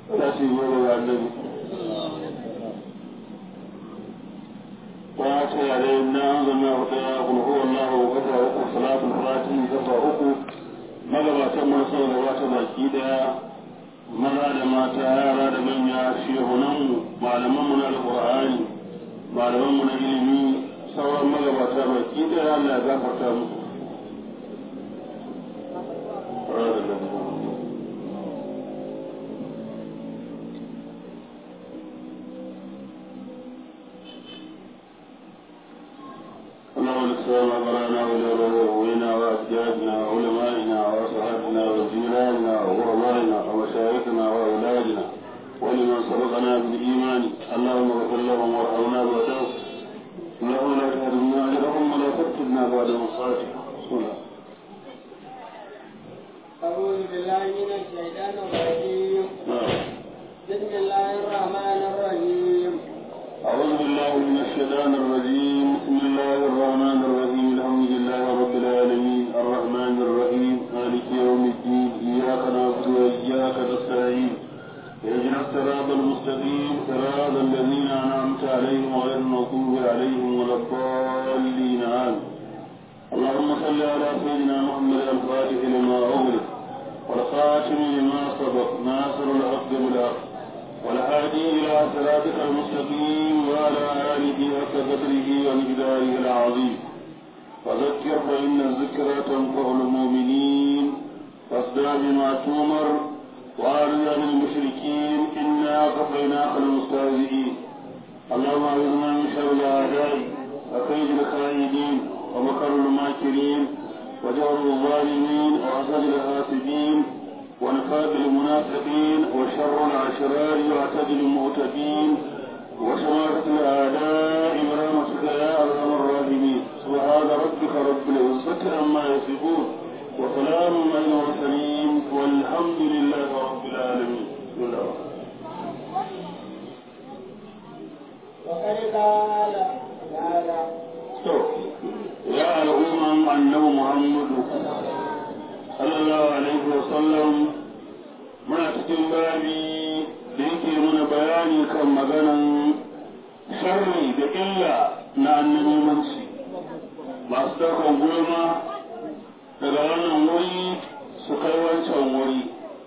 ta ce goma ga annabi وآتي علينا أنزلنا وقيا قل هو الله وقفا uku salatul fatihi kafa uku magabatan mun sau da wata baki daya maza da mata yara da manya shehunanmu malamanmu na alƙur'ani malamanmu na ilimi sauran magabata baki daya Allah ya gafarta musu اللهم السلام أمرنا ولأبوينا وأجدادنا وعلمائنا وأصحابنا وجيراننا وغربائنا ومشايخنا وأولادنا ولمن سبقنا بالإيمان اللهم اغفر لهم وارحمنا بعدهم اللهم لا تهدمنا أجرهم ولا تفتنا بعد مصالحهم بسم الله أعوذ بالله من الشيطان الرجيم بسم الله الرحمن الرحيم أعوذ بالله من الشيطان الرجيم بسم الله الرحمن الرحيم الحمد لله رب العالمين الرحمن الرحيم مالك يوم الدين إياك نعبد وإياك نستعين اهدنا الصراط المستقيم صراط الذين أنعمت عليهم غير المغضوب عليهم ولا الضالين آمين اللهم صل على سيدنا محمد الفاتح لما أغلق والخاتم لما سبق ناصر الحق بالحق والهادي إلى صراطك المستقيم وعلى آله حق قدره ومقداره العظيم فذكر فإن الذكرى تنفع المؤمنين فاصدع بما تؤمر وأعرض عن المشركين إنا كفيناك المستهزئين اللهم أعوذنا من شر الأعداء وكيد الخائدين ومكر الماكرين وجور الظالمين وحسد الحاسدين ونفاق المنافقين وشر العشرار واعتدل المعتدين وشماتة الأعداء برحمتك يا أرحم الراحمين سبحان ربك رب العزة عما يصفون وسلام على المرسلين والحمد لله رب العالمين بسم الله وقد قال تعالى يا الأمم أنه محمد صلى الله عليه وسلم muna cikin babi da yake muna bayani kan maganan sharri da illa na annabimanci masu daukan gulma daga wannan wuri su kai wancan wuri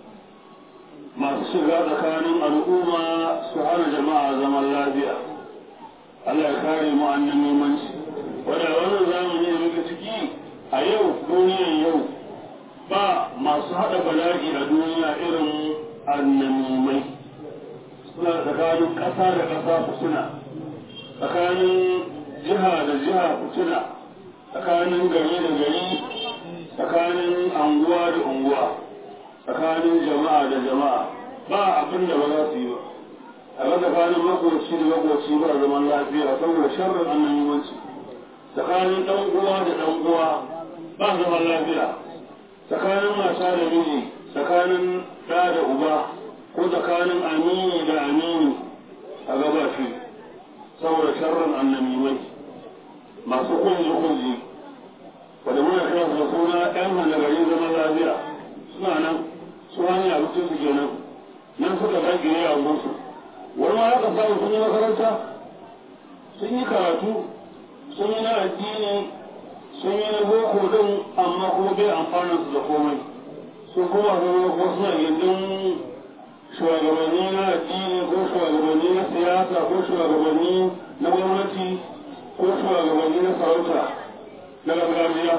masu shiga tsakanin al'umma su hana jama'a zaman lafiya Allah ya kare mu annabimanci wadda wannan zamani da muke ciki a yau duniyar yau ba masu haɗa bala'i a duniya irin annamimai suna tsakanin ƙasa da ƙasa fitina tsakanin jiha da jiha fitina tsakanin gari da gari tsakanin anguwa da unguwa tsakanin jama'a da jama'a ba abin da ba za su yi ba a ga tsakanin makoci da makoci ba zaman lafiya saboda sharrin annamimanci tsakanin ɗan uwa da ɗan uwa ba zaman lafiya tsakanin mata da miji tsakanin ɗa da uba ko tsakanin amini da amini a gaba shi saboda sharrin annamimai masu kunji kunji wadda muna kira su da suna ɗan hana gari zaman lafiya suna nan su hanyar abincin su kenan nan suka zage a gunsu wani ma haka samu sun yi makaranta sun yi karatu sun yi na addini sun yi na boko din amma kuma bai amfanin su da komai sun kuma zama ko suna gindin shugabanni na addini ko shugabanni na siyasa ko shugabanni na gwamnati ko shugabanni na sarauta na gargajiya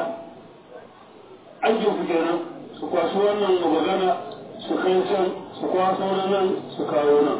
aikin su kenan su kwashi wannan magana su kai can su kwaso na nan su kawo nan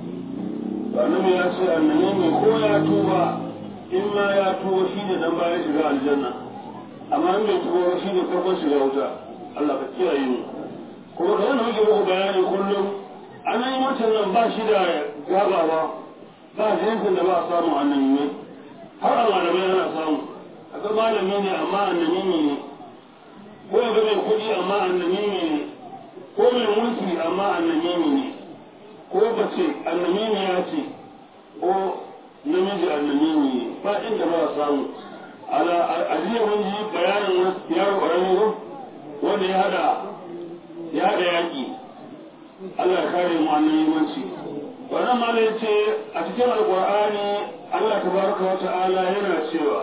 annabi ya ce annabi mai ko ya tuba in ma ya tuba shi ne dan bayan shiga aljanna amma in bai tuba shi ne farkon shiga wuta Allah ka kiyaye mu kuma da wannan muke muku bayani kullum anan yi mutum nan ba shi da gabawa ba jinsin da ba a samu annabi ne har a malamai ana samu aka malami ne amma annabi ne ko ya ga mai kuɗi amma annabi ne ko mai mulki amma annabi ne ko bace annabi ne ya ce ko namiji annabi ne ba inda ba a samu ala ajiya mun ji bayanin yaro ƙarami ko wanda ya hada ya hada yaƙi Allah ya kare mu annan yimanci wannan ma ya ce a cikin alqur'ani Allah tabaraka wa ta'ala yana cewa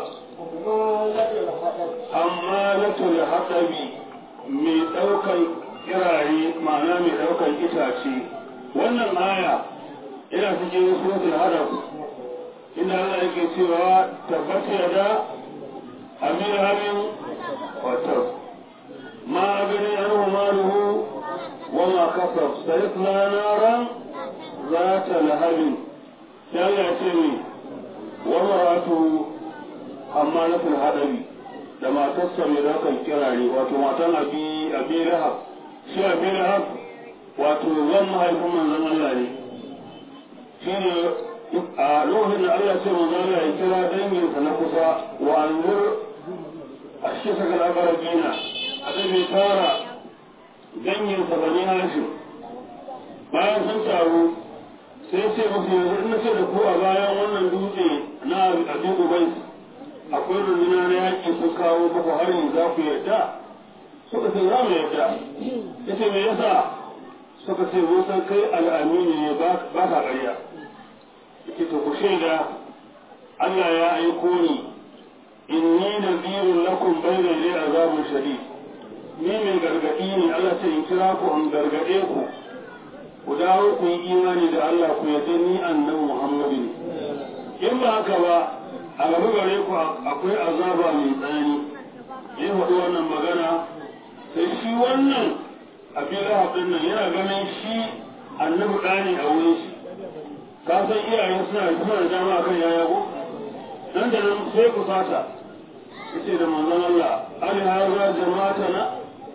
amma latul haqabi mai daukan kiraye ma'ana mai daukan itace wannan aya ina cikin suratul hadaf inda Allah yake cewa tabbata yada amir habin wato ma gani anhu maluhu wa ma kasab sayasla naran zata lahabin sai Allah ya ce ni wa maratu hammalatul hadabi da matarsa mai daukan kirare wato matan abi abi lahab shi abi lahab wato zan mahaifin manzon Allah ne shi ne a lokacin da Allah ce manzon Allah ya kira danginsa na kusa wa anzur a shi saka labarar gina a da bai tara danginsa bani hashim bayan sun taru sai ce musu yanzu ina ce da ku a bayan wannan dutse na abi ubai akwai runduna na yaƙi sun kawo muku hari za ku yarda suka ce za mu yarda ya ce me yasa suka ce mun san kai al'amini ne ba ka ƙarya yake to ku shaida Allah ya aiko ni inni nadhirun lakum bayna yaday azabun shadid ni mai gargadi ne Allah ce in kira ku an gargade ku ku dawo ku yi imani da Allah ku yarda ni annabi Muhammadu ne in ba haka ba a gaba gare ku akwai azaba mai tsanani ya faɗi wannan magana sai shi wannan abin rahabin nan yana ganin shi annabi ɗani a wurin shi ka san iyayen suna suna da dama kan yaya ko nan da nan sai ku sata yace da manzon Allah ali haza jama'ata na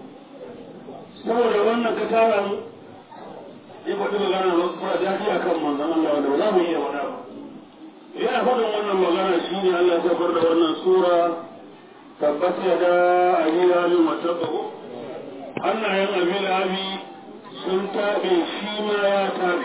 saboda wannan ka tara mu ya faɗi magana ba kuma daɗi akan manzon Allah wanda ba za mu iya faɗa ba yana faɗin wannan magana shi ne Allah ya saukar da wannan sura tabbas ya da abin abin wata bago hannayen abin abi sun taɓe shi ma ya taɓe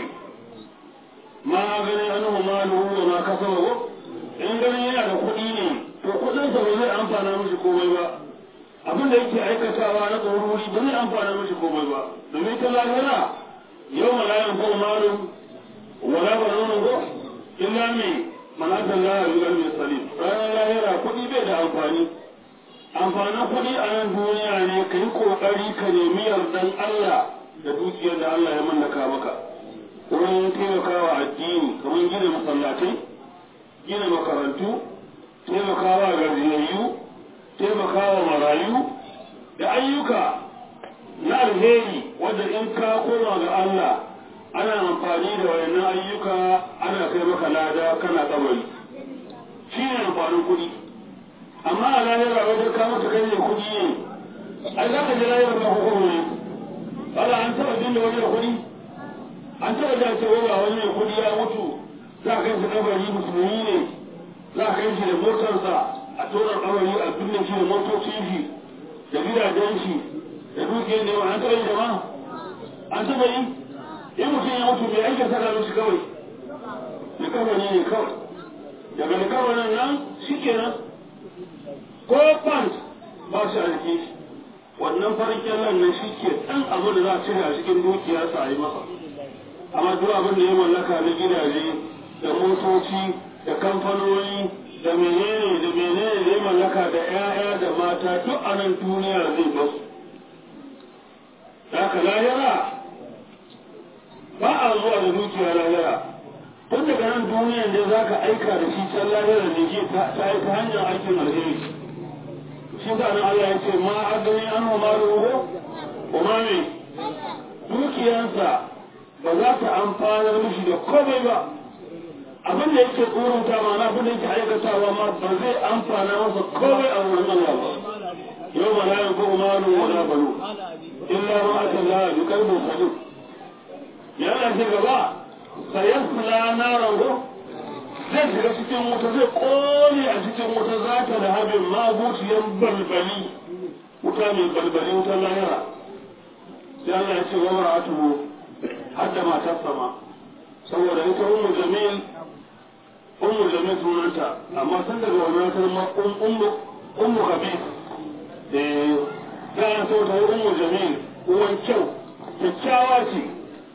ma ganin an malu wa ma kasa bago in ganin yana da kuɗi ne to kuɗinsa ba zai amfana mishi komai ba abin da yake aikatawa na tsoruri ba zai amfana mishi komai ba domin ta lahira yau malayan ko malu wala ba nuna ko illa mai manatan lahar yi mai salim ranar lahira kuɗi bai da amfani amfanin kuɗi a nan duniya ne ka yi ƙoƙari ka nemi yardan Allah da dukiyar da Allah ya mallaka maka wurin taimakawa addini kamar gina masallatai gina makarantu taimakawa gajiyayyu taimakawa marayu da ayyuka na alheri wanda in ka koma ga Allah ana amfani da wayannan ayyuka ana kai maka lada kana kabari shi ne amfanin kuɗi amma a lahira wajen ka mata kai ne kuɗi ne ai za ka ji lahira ba hukumu ne wala an taɓa jin da wani da kuɗi an taɓa da ce wani wani ne kuɗi ya mutu za ka kai shi kabari musulmi ne za ka kai shi da motarsa a tona kabari a binne shi da motocin shi da gidajen shi da dukiyar ne an taɓa yi jama'a an taɓa yi in mutum ya mutu mai aikin saka mishi kawai likawani ne kawai daga likawanin nan shi kenan ko pant ba shi a jiki wannan farin kyallan nan shi ke ɗan abu da za a cire a cikin dukiyarsa a yi masa amma duk abin da ya mallaka na gidaje da motoci da kamfanoni da menene da menene da ya mallaka da 'ya'ya da mata duk a nan duniya zai basu da haka lahira ba a zuwa da dukiya lahira tun daga nan duniyan da za ka aika da shi can lahira ne ke ta aika hanyar aikin alheri shi sa nan Allah ya ce ma agani an ma ruhu kuma ne dukiyansa ba za ta amfanar mishi da komai ba abin da yake tsoronta ma na abin da yake aikatawa ma ba zai amfana masa komai a wurin Allah ba yau ma la yanfu malu wa la banu illa ma atalla bi qalbin salim ya Allah ce gaba sayasla naran go zai shiga cikin wuta zai kone a cikin wuta za ta da habin mabuciyan balbali wuta mai balbali wutar lahira sai Allah ya ce wa mar'atuhu hadda matar sama saboda ita ummu jamil ummu jamil sunanta amma san daga wannan kalma ummu ummu habib eh ta so ta ummu jamil uwan kyau kyakkyawa ce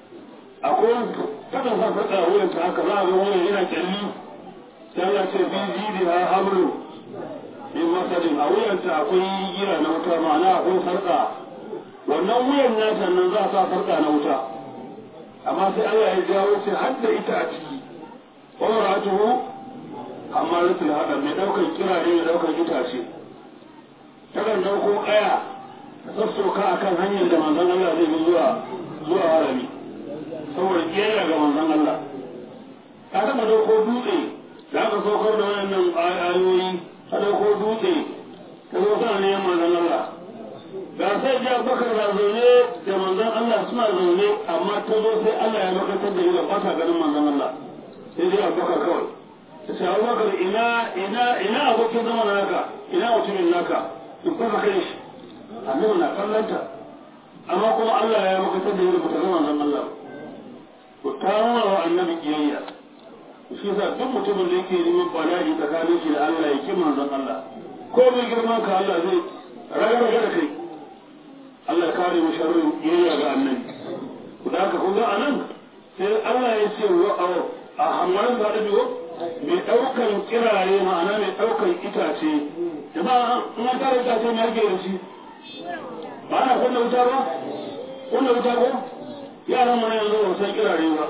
akwai kakan sa sarƙa a wuyan ta haka za a ga wuyan yana kyalli sai Allah ce bi jidi ha habru min masadin a wuyan ta akwai gira na wuta ma'ana akwai sarƙa wannan wuyan nata nan za a sa sarƙa na wuta amma sai Allah ya jawo sai har da ita a ciki wa mar'atuhu amaratul hada mai daukar kirare mai daukar itace takan dauko kaya ta sassauka akan hanyar da manzon Allah zai bi zuwa zuwa harami saboda kiyayya ga manzon Allah ta taba dauko dutse da aka saukar da wannan ayoyi ta dauko dutse ta zo sana neman manzon Allah ga sai ji abubakar na zaune da manzon Allah suna zaune amma ta zo sai Allah ya makatar da ita ba ta ganin manzon Allah sai dai abubakar kawai ta ce abubakar ina ina ina abokin zama naka ina mutumin naka in fasa kai shi annabi na kallanta amma kuma Allah ya makatar da ita ba ta ga manzon Allah to ta nuna wa annabi kiyayya shi yasa duk mutumin da yake neman bala'i tsakanin shi da Allah ya ki manzon Allah ko mai girman ka Allah zai raga da kai Allah ya kare mu sharrin kiyayya ga annabi da haka kun ga anan sai Allah ya ce wa a hamarin da da biyo mai daukan kirare ma'ana mai daukan itace jama'a in an tare itace ne ake da shi ba na kunna wuta ba kunna wuta ko yaran mana yanzu ba san kirare ba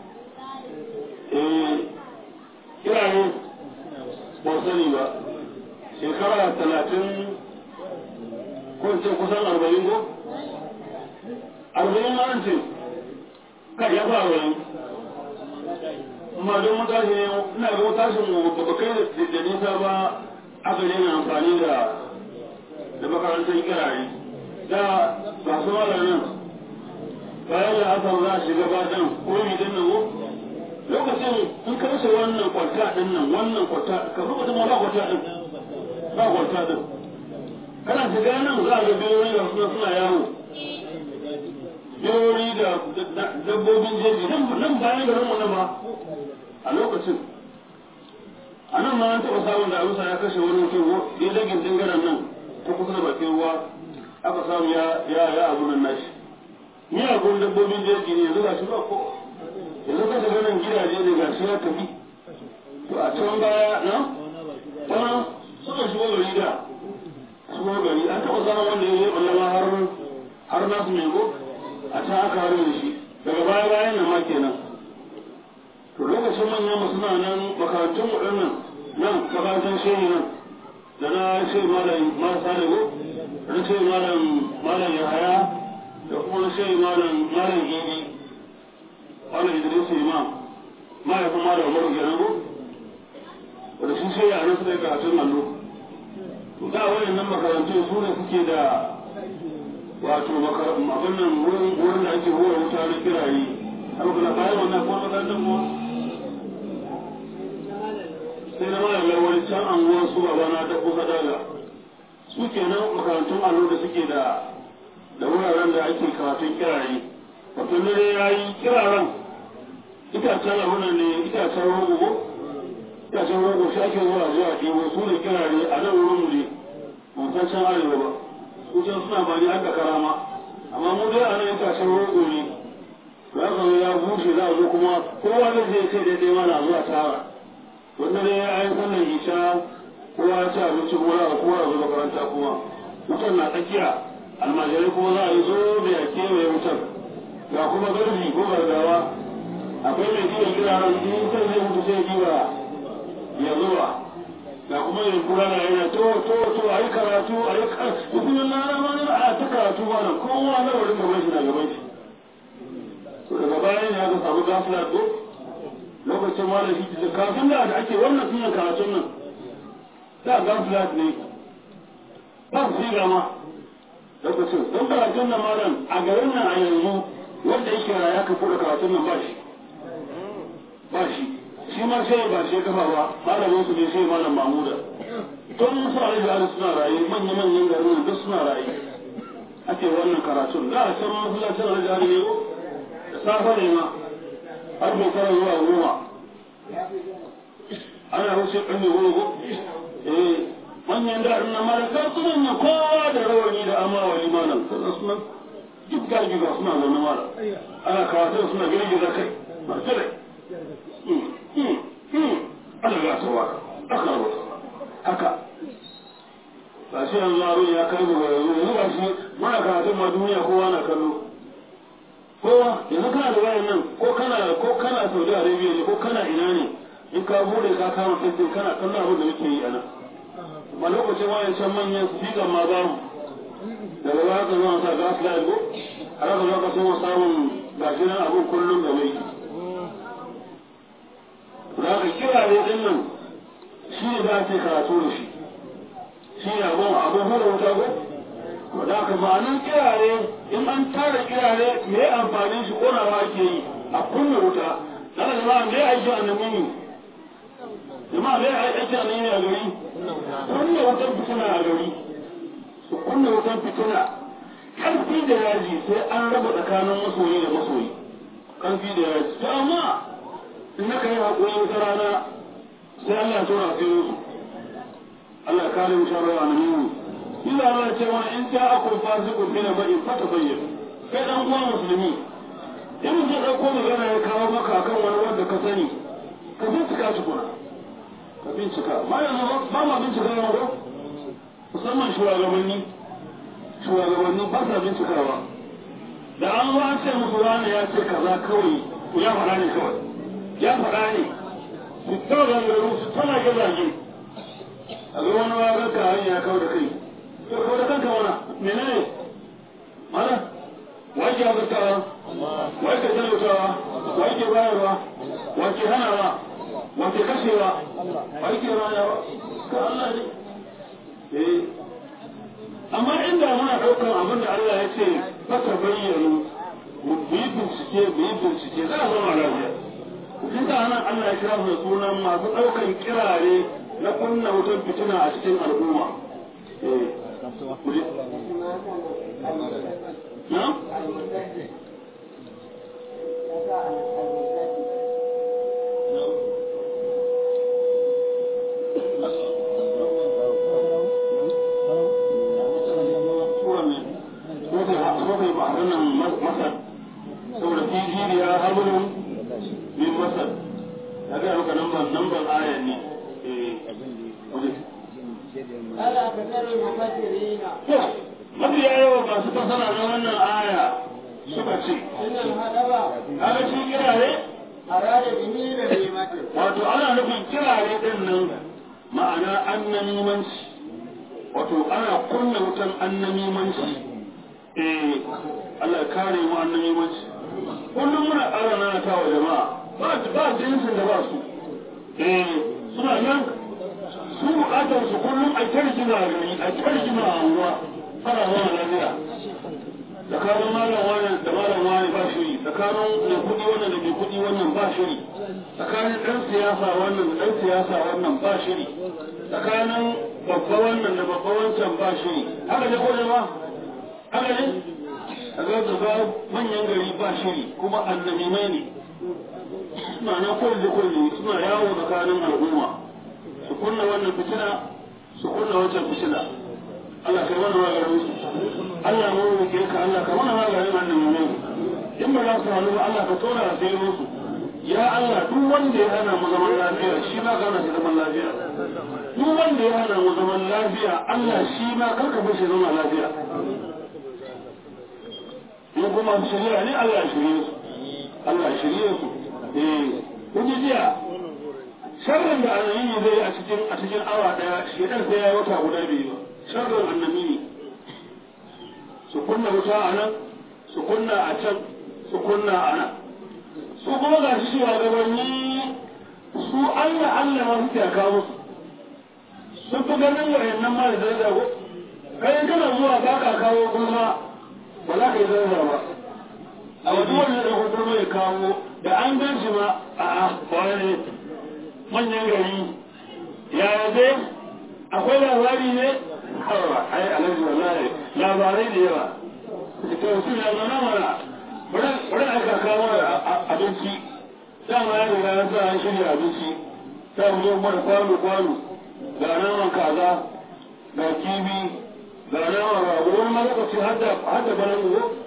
eh kirare ba sani ba shekara talatin ko ce kusan arba'in ko arba'in ma an ce kai ya fa arba'in amma don mutashi ne ina ga mutashin mu ba kai da nisa ba aka daina amfani da da makarantar kirare da ba su malamin bayan da aka za a shiga badan komi din nan lokacin in ka rasa wannan kwalta din nan wannan kwalta ka rubuta ma ba kwalta din ba kwalta din kana shiga nan za a ga biyoyi da suna suna yawo biyoyi da dabbobin jeji nan bayan garin mu nan ba a lokacin a nan ma an taɓa samun da abusa ya kashe wani mutum ya dagin dingaren nan ta kusa da bakin ruwa aka samu ya ya ya abu nan nashi miyagun dabbobin jeji ne yanzu ga shi ba ko yanzu ka shiga nan gidaje ne ga shi ya tafi to a can baya na ta suka shigo gari da shigo gari an taɓa samun wanda ya yi ɓallama har har nasu mai go a can aka harin da shi daga baya bayan nan ma kenan to lokacin manyan mu suna nan makarantun mu nan nan makarantar shehi nan da na shehi malam marasa da go da na shehi malam malam yahaya da kuma na shehi malam malam idi malam idris imam mahaifin malam umaru kenan go wanda sun shehi a nan suka yi karatun allo to da wayannan makarantun su ne suke da wato abin nan wurin da ake hura wuta na kiraye har kula bayan wannan kuma makarantar kuma sai na mara lawar can anguwar su babana ta kusa daga su kenan makarantun allo da suke da da wuraren da ake karatun kiraye wato dare ya yi kiraren itacen abunan ne itacen rogo itacen rogo shi ake zuwa zuwa ɗebo su ne kirare a nan wurin mu ne ban san can arewa ba su can suna ba ni haka karama amma mu dai a nan itacen rogo ne to ya zama ya bushe za a zo kuma kowa zai je kai daidai mana zuwa tara wanda dai ya yi sallar isha kowa ya ci abinci kowa a kowa a zo makaranta kuma wutar na tsakiya almajirai kuma za a yi zo da ya kewaye wutar ga kuma garbi ko gargawa akwai mai jiwa kiraren in sai zai mutu sai jiwa ya zuwa ga kuma yin kura na yana to to to a yi karatu a yi karatu mutumin na rama na a ta karatu ba nan kowa na wurin gaban shi na gaban shi to daga bayan ya ga samu gafila ko lokacin ma da shi da kafin da ake wannan sunan karatun nan da gafila ne ba su yi gama lokacin don karatun nan malam a garin nan a yanzu wanda yake raya ka da karatun nan ba shi ba shi shi ma sai ba shi kafa ba malamin su ne sai malam mamuda don su a da suna raye manya manyan garin nan duk suna raye ake wannan karatun da a can masallacin aljihari ne da safe ne ma har bai tara zuwa goma ana wuce ƙarfe goma ko eh manyan da na malaka su manya kowa da rawani da amawa limanan kaza sunan duk gargiza suna zaune mara ana karatun suna girgiza kai masu rai ana ga ta waka aka rubuta haka ba shi yanzu abin ya kai gaba yanzu yanzu ba shi muna karatun ma duniya kowa na kallo kowa yanzu kana da wayan nan ko kana ko kana Saudi Arabia ne ko kana ina ne in ka bude ka kama Facebook kana kallon abin da muke yi a nan ma lokacin wayan can manyan speaker ma ba mu daga baya ka zama sa gas light ko har ka zo ka so samun gashi nan abin kullum da mai za ka kira ne din nan shi ne za ka karatu da shi shi ne abin abin hura wuta ko da ka ma'anin kirare in an tara kirare me amfanin shi konawa ake yi a kunna wuta dan jama'a me aiki a nan ne jama'a me aiki a nan ne a gari kunna wutan fitina a gari su kunna wutan fitina karfi da yaji sai an raba tsakanin masoyi da masoyi karfi da yaji to amma in naka yi haƙuri wata rana sai Allah ya tura su Allah ya kare mu sharra na mu ina ba cewa in ta akul fasiqun bi naba'in fatabayyan kai dan uwa musulmi in mun je dauko magana ya kawo maka akan wani wanda ka sani ka bincika shi kuna ka bincika ma yanzu ba ma bincika yawa ko musamman shugabanni shugabanni ba sa bincikawa da an zo an ce musu wani ya ce kaza kawai ya faɗa ne kawai ya faɗa ne su tawa gangaru su tana gazaje a ga wani wa ranka hanya kawo da kai to kawo da kanka wana menene mana wake azurtawa wake talautawa wake bayarwa wake hanawa wake kashewa wake rayawa ka Allah ne eh amma inda muna ɗaukar abin da Allah ya ce fata bayyana mu yi bincike mu yi bincike za a zama lafiya shi sa nan Allah ya kira su da sunan masu ɗaukan kirare na kunna wutar fitina a cikin al'umma na? saboda fiji ya haburin min masar ya ga maka namban namban ayan ne Ala kasar mufassirina mafi yawa masu fasara na wannan aya suka ce sunan hadaba kaga shi kirare arada bihi da rimati wato ana nufin kirare din nan ma'ana annamimanci wato ana kunna wutan annamimanci eh Allah ya kare mu annamimanci kullum muna ƙara nana ta wa jama'a ba ba jinsin da ba su eh suna nan su bukatar su kullum a tarjima a gari a tarjima a unguwa fara zama lafiya tsakanin malam wani da malam wani ba shiri tsakanin mai kuɗi wannan da mai kuɗi wannan ba shiri tsakanin ɗan siyasa wannan da ɗan siyasa wannan ba shiri tsakanin babba wannan da babba wancan ba shiri haka ne ko ba haka ne a ga gaba manyan gari ba shiri kuma annabi mai ne suna na kulle kulle suna yawo tsakanin al'umma su kunna wannan fitina su kunna wancan fitina Allah kai mana maganin su Allah mu roƙe ka Allah ka mana maganin wannan mu in ba za su hannu ba Allah ka tona a sai musu ya Allah duk wanda ya hana mu zaman lafiya shi ma ka shi zaman lafiya duk wanda ya hana mu zaman lafiya Allah shi ma kar ka bashi zaman lafiya in kuma shari'a ne Allah ya shirye su Allah ya shirye su eh kun ji jiya sharrin da annabi zai a cikin a cikin awa daya shedan sai ya wata guda biyu sharrin annabi ne su kunna wuta a nan su kunna a can su kunna a nan su kuma ga shi gabanni su Allah Allah ma suke kawo musu sun fi ganin wayannan ma da daraja ko kai kana zuwa ba ka kawo gulma ba za ka yi daraja ba a wani wanda da gulma ya kawo da an gan shi ma a'a wani manyan gari ya yabe akwai labari ne hawa ai alhaji wallahi labarai da yawa to su ya zama mana bari aka kawo abinci dama ya riga ya sa an shirya abinci ta mu zo mana kwano kwano ga naman kaza ga kibi ga naman rago wani ma lokaci har da banan uwo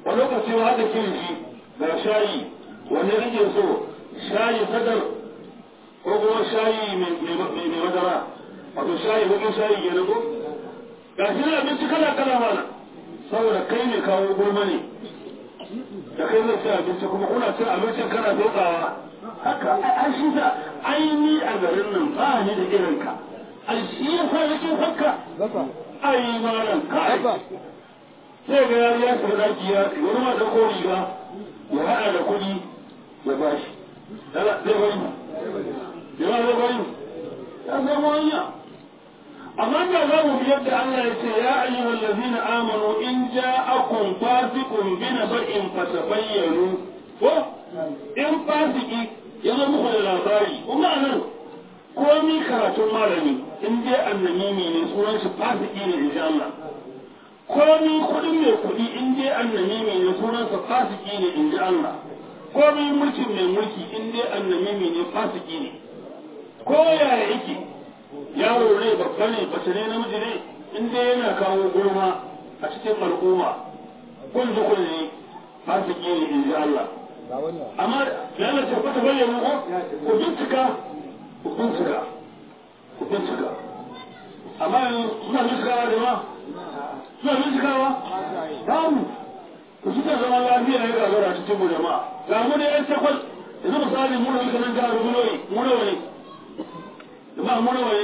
wani lokaci ma haka kirji ga shayi wanne kake so shayi sadar ko kuma shayi mai madara wato shayi bakin shayi ke ko ga shi na abinci kala kala mana saboda kai ne kawo gulma ne da kai zai ci abinci kuma kuna cin abincin kana dokawa haka an shi da aini a garin nan ba ni da irin ka ai shi yasa yake fakka ai malam kai sai ga yari ya shiga daki ya wani ma dauko riga ya haɗa da kuɗi ya bashi zai bari ya zai bari ya zama hanya amma da za mu biyar da Allah ya ce ya ayyuha allazina amanu in ja'akum fasiqun bi naba'in fatabayyanu ko in fasiki ya zo muku da labari kuma nan komi karatun malami in dai annamimi ne sunan shi fasiki ne insha Allah komi kuɗin mai kuɗi in dai annamimi ne sunansa fasiki ne in ji Allah komi mulkin mai mulki in dai annamimi ne fasiki ne ko yaya yake yaro ne babba ne bace ne namiji ne in dai yana kawo gulma a cikin al'umma kun ji kun ne fasiki ne in ji Allah amma yana tabbata bayyana ko ku bincika ku bincika ku bincika amma yanzu suna bincikawa da ma suna bincikawa babu ku suka zama lafiya ya gagara cikin mu jama'a ga mu da yan takwas yanzu misali mu da muka nan jihar Buloyi mu nawa ne jama'a mu nawa ne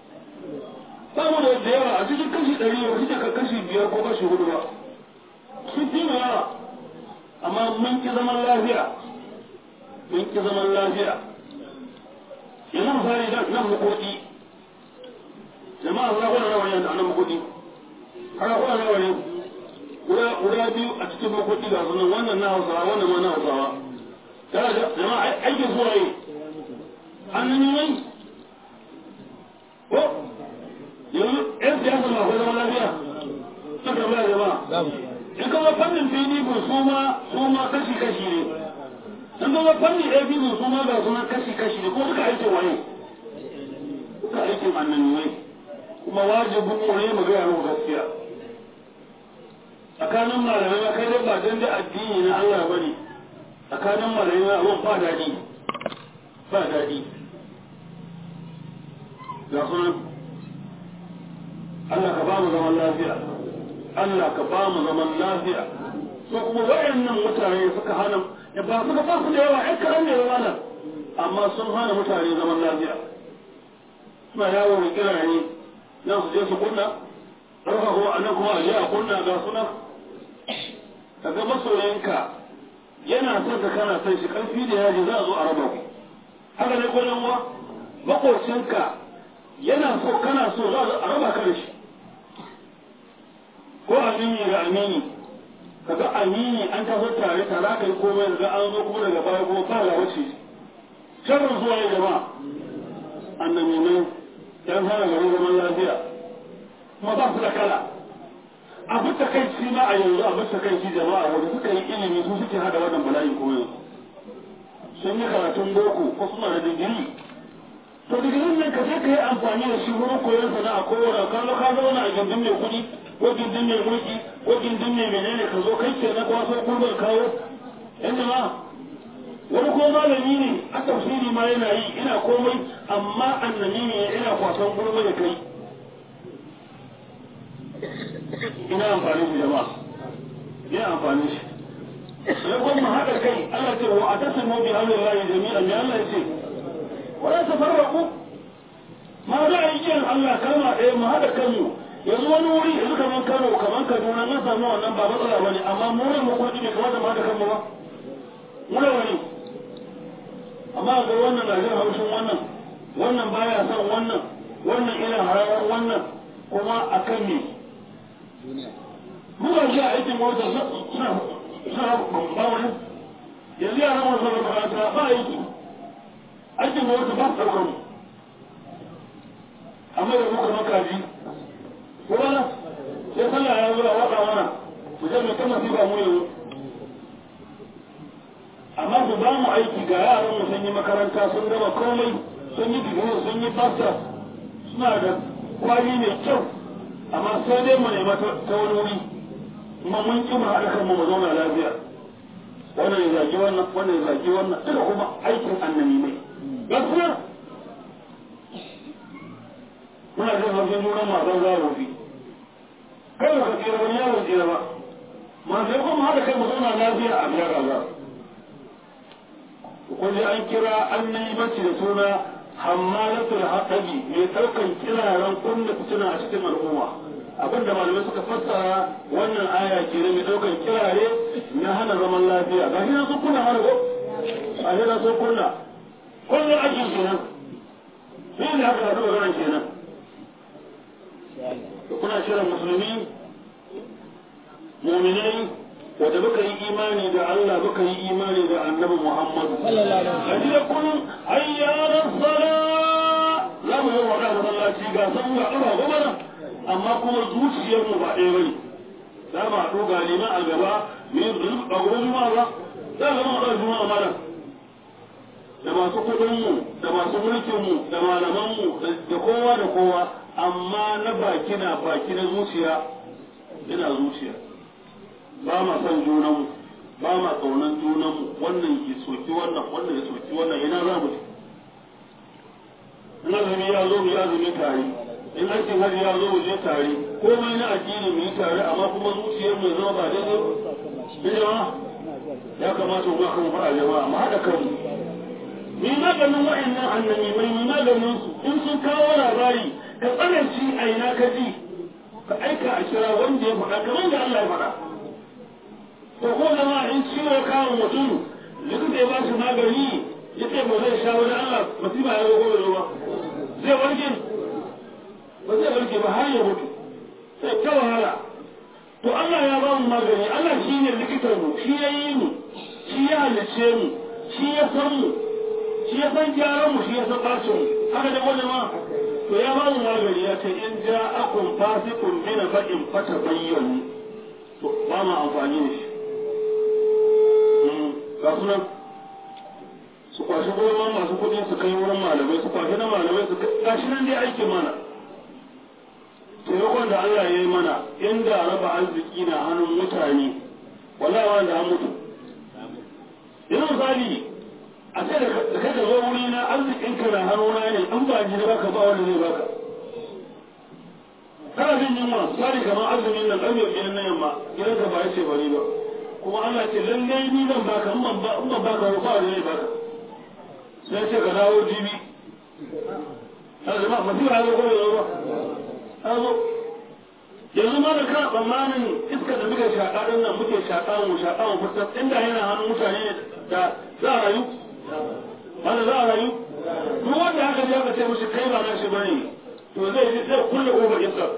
ba mu da da yawa a cikin kashi ɗari ba suke ka kashi biyar ko kashi hudu ba sun fi mu yawa amma mun ki zaman lafiya mun ki zaman lafiya yanzu misali nan makoki jama'a za ku da nawa ne a nan makoki har kuwa nawa ne guda biyu a cikin makoki ga sunan wannan na hausawa wannan ma na hausawa tare da jama'a aikin zuwa yi hannun yi mai ko yanzu yan siyasa ma akwai zama lafiya sun tambaya jama'a in kama fannin pdp su ma su ma kashi kashi ne in kama fannin apc su ma ga sunan kashi kashi ne ko suka aikin waye suka aikin annannuwai kuma wajibin mu ne mu gaya mu gaskiya tsakanin malamai na kai ba don da addini na Allah ba ne tsakanin malamai na abin ba daɗi ba daɗi ga sunan Allah ka ba mu zaman lafiya Allah ka ba mu zaman lafiya so kuma waɗannan mutane suka hana ya ba suka ba su da yawa ƴan karan ne yawa amma sun hana mutane zaman lafiya suna yawo da kirare nan su je su kunna ɗauka kuma a nan kuma a je a kunna ga suna ka ga masoyanka yana son ka kana son shi ƙarfi da yaji za a zo a raba ku haka ne ko yan uwa makocinka yana so kana so za a raba ka da shi ko amini ga amini ka ga amini an taso tare tare ka yi komai daga an zo kuma daga baya kuma ba ga wace sharrin zuwa ya jama'a annabi mai yan hana garin zaman lafiya kuma ba su da kala abu ta kai ci ma a yanzu abu ta kai ci jama'a wanda suka yi ilimi su suke hada wannan bala'in koyo sun yi karatun boko ko suna da digiri to digirin nan ka je ka yi amfani da shi wurin koyon sana'a ko wanda ka zo ka zauna a gindin mai kuɗi ko gindin mai mulki ko gindin mai menene ka zo kai ke na kwaso gurbar kawo yan ma wani ko malami ne a tafsiri ma yana yi ina komai amma annabi ne ina kwasan gurbar da kai ina amfani shi jama'a ina amfani shi sai kuma mu haɗa kai Allah ce wa atasimu bi hablillahi jami'an ya Allah ce wala tafarraqu ma za a yi yin Allah kalma ɗaya mu haɗa kanmu yanzu wani wuri yanzu kaman Kano kaman Kaduna na samu wannan ba matsala bane amma mu ne mu kwaji bai kamata mu haɗa kanmu ba mu ne wani amma ga wannan na jin haushin wannan wannan baya son wannan wannan ina hararar wannan kuma akan me mu ba shi a aikin mota suna ba wani yanzu yaran wasu da makaranta ba aiki aikin mota ba su ɗaukar mu amma da muka makaji kuma na sai sallah ya zo a waka mana mu je mu ta masifa mu yanzu amma su ba mu aiki ga yaran mu sun yi makaranta sun gama komai sun yi digiri sun yi fasta suna da kwali mai kyau amma sai dai mu nema ta wani wuri kuma mun ki mu haɗa kanmu mu zauna lafiya wannan ya zagi wannan wannan ya zagi wannan duka kuma aikin annabi ne gaskiya muna jin haushin juna masu zarofi kai ba ka tsira wani yawon tsira ba masu yi kuma haɗa kai mu zauna lafiya a biya kaza kun ji an kira annabi bacci da suna hammalatul haɗabi mai ɗaukan kiraren kunna fitina a cikin al'umma abinda malamai suka fassara wannan aya ke mai ɗaukan kirare na hana zaman lafiya ga shi na sun kunna hana ko a shi na sun kunna kullum ake kenan shi ne haka haɗu maganar kenan kuna shirin musulmi muminai wanda muka yi imani da Allah muka yi imani da annabi Muhammad kaji da kullum ayyanar sala za mu yi wa da masallaci ga san ga ɗora gobara amma kuma zuciyar mu ba ɗaya bane za mu haɗu ga liman a gaba mu yi a gobe juma'a ba za mu haɗu juma'a malam da masu kuɗinmu da masu mulkinmu da malamanmu da kowa da kowa amma na baki na baki na zuciya ina zuciya ba ma son junanmu ba ma ƙaunar junanmu wannan ke soki wannan wannan ya soki wannan ina za mu in azumi ya zo mu yi azumi tare in aikin hajji ya zo mu je tare komai na addini mu yi tare amma kuma zuciyar mu zama ba daidai ba jama'a ya kamata mu kan fara jama'a mu haɗa kanmu ni maganin wa'annan annabi mai ni maganin su in sun kawo labari ka tsananci a ina ka ji ka aika a kira wanda ya faɗa kamar da Allah ya faɗa to ko zama in ciwo kawo mutum likita ya ba shi magani ya ce ba zai sha wani Allah masifa ya zo da ruwa zai warke ba zai warke ba har ya mutu sai ta wahala to Allah ya ba mu magani Allah shi ne likitar mu shi ya yi mu shi ya halice mu shi ya san mu shi ya san gyaran mu shi ya san bacin mu haka da wani ma to ya ba mu magani ya ce in ja akun fasikun mina ba'in fata bayyanu to ba mu amfani da shi ga sunan su kwashi goma masu kuɗi su kai wurin malamai su kwashi na malamai su kai gashi nan dai aiki mana taimakon da Allah ya yi mana inda raba arziki na hannun mutane wallahi wanda an mutu yanzu misali a ce da kai ka zo wuri na arzikin ka na hannuna ne an ba ji da baka ba wanda zai baka kana jin yunwa misali kamar azumin nan ƙarfe biyar na yamma gidanka ba ya ce bari ba kuma Allah ce lallai ni zan baka in ban baka ba ba zai baka sai ce ka dawo jibi a zama masifa ya zo ko ya ba a zo yanzu ma da kana tsammanin iska da muke shaƙa ɗin nan muke shaƙa mu shaƙa mu fitar inda yana hannun mutane da za a rayu wanda za a rayu duk wanda aka je aka ce mushi kai ba na shi bane to zai ji zai kulle ƙofar iska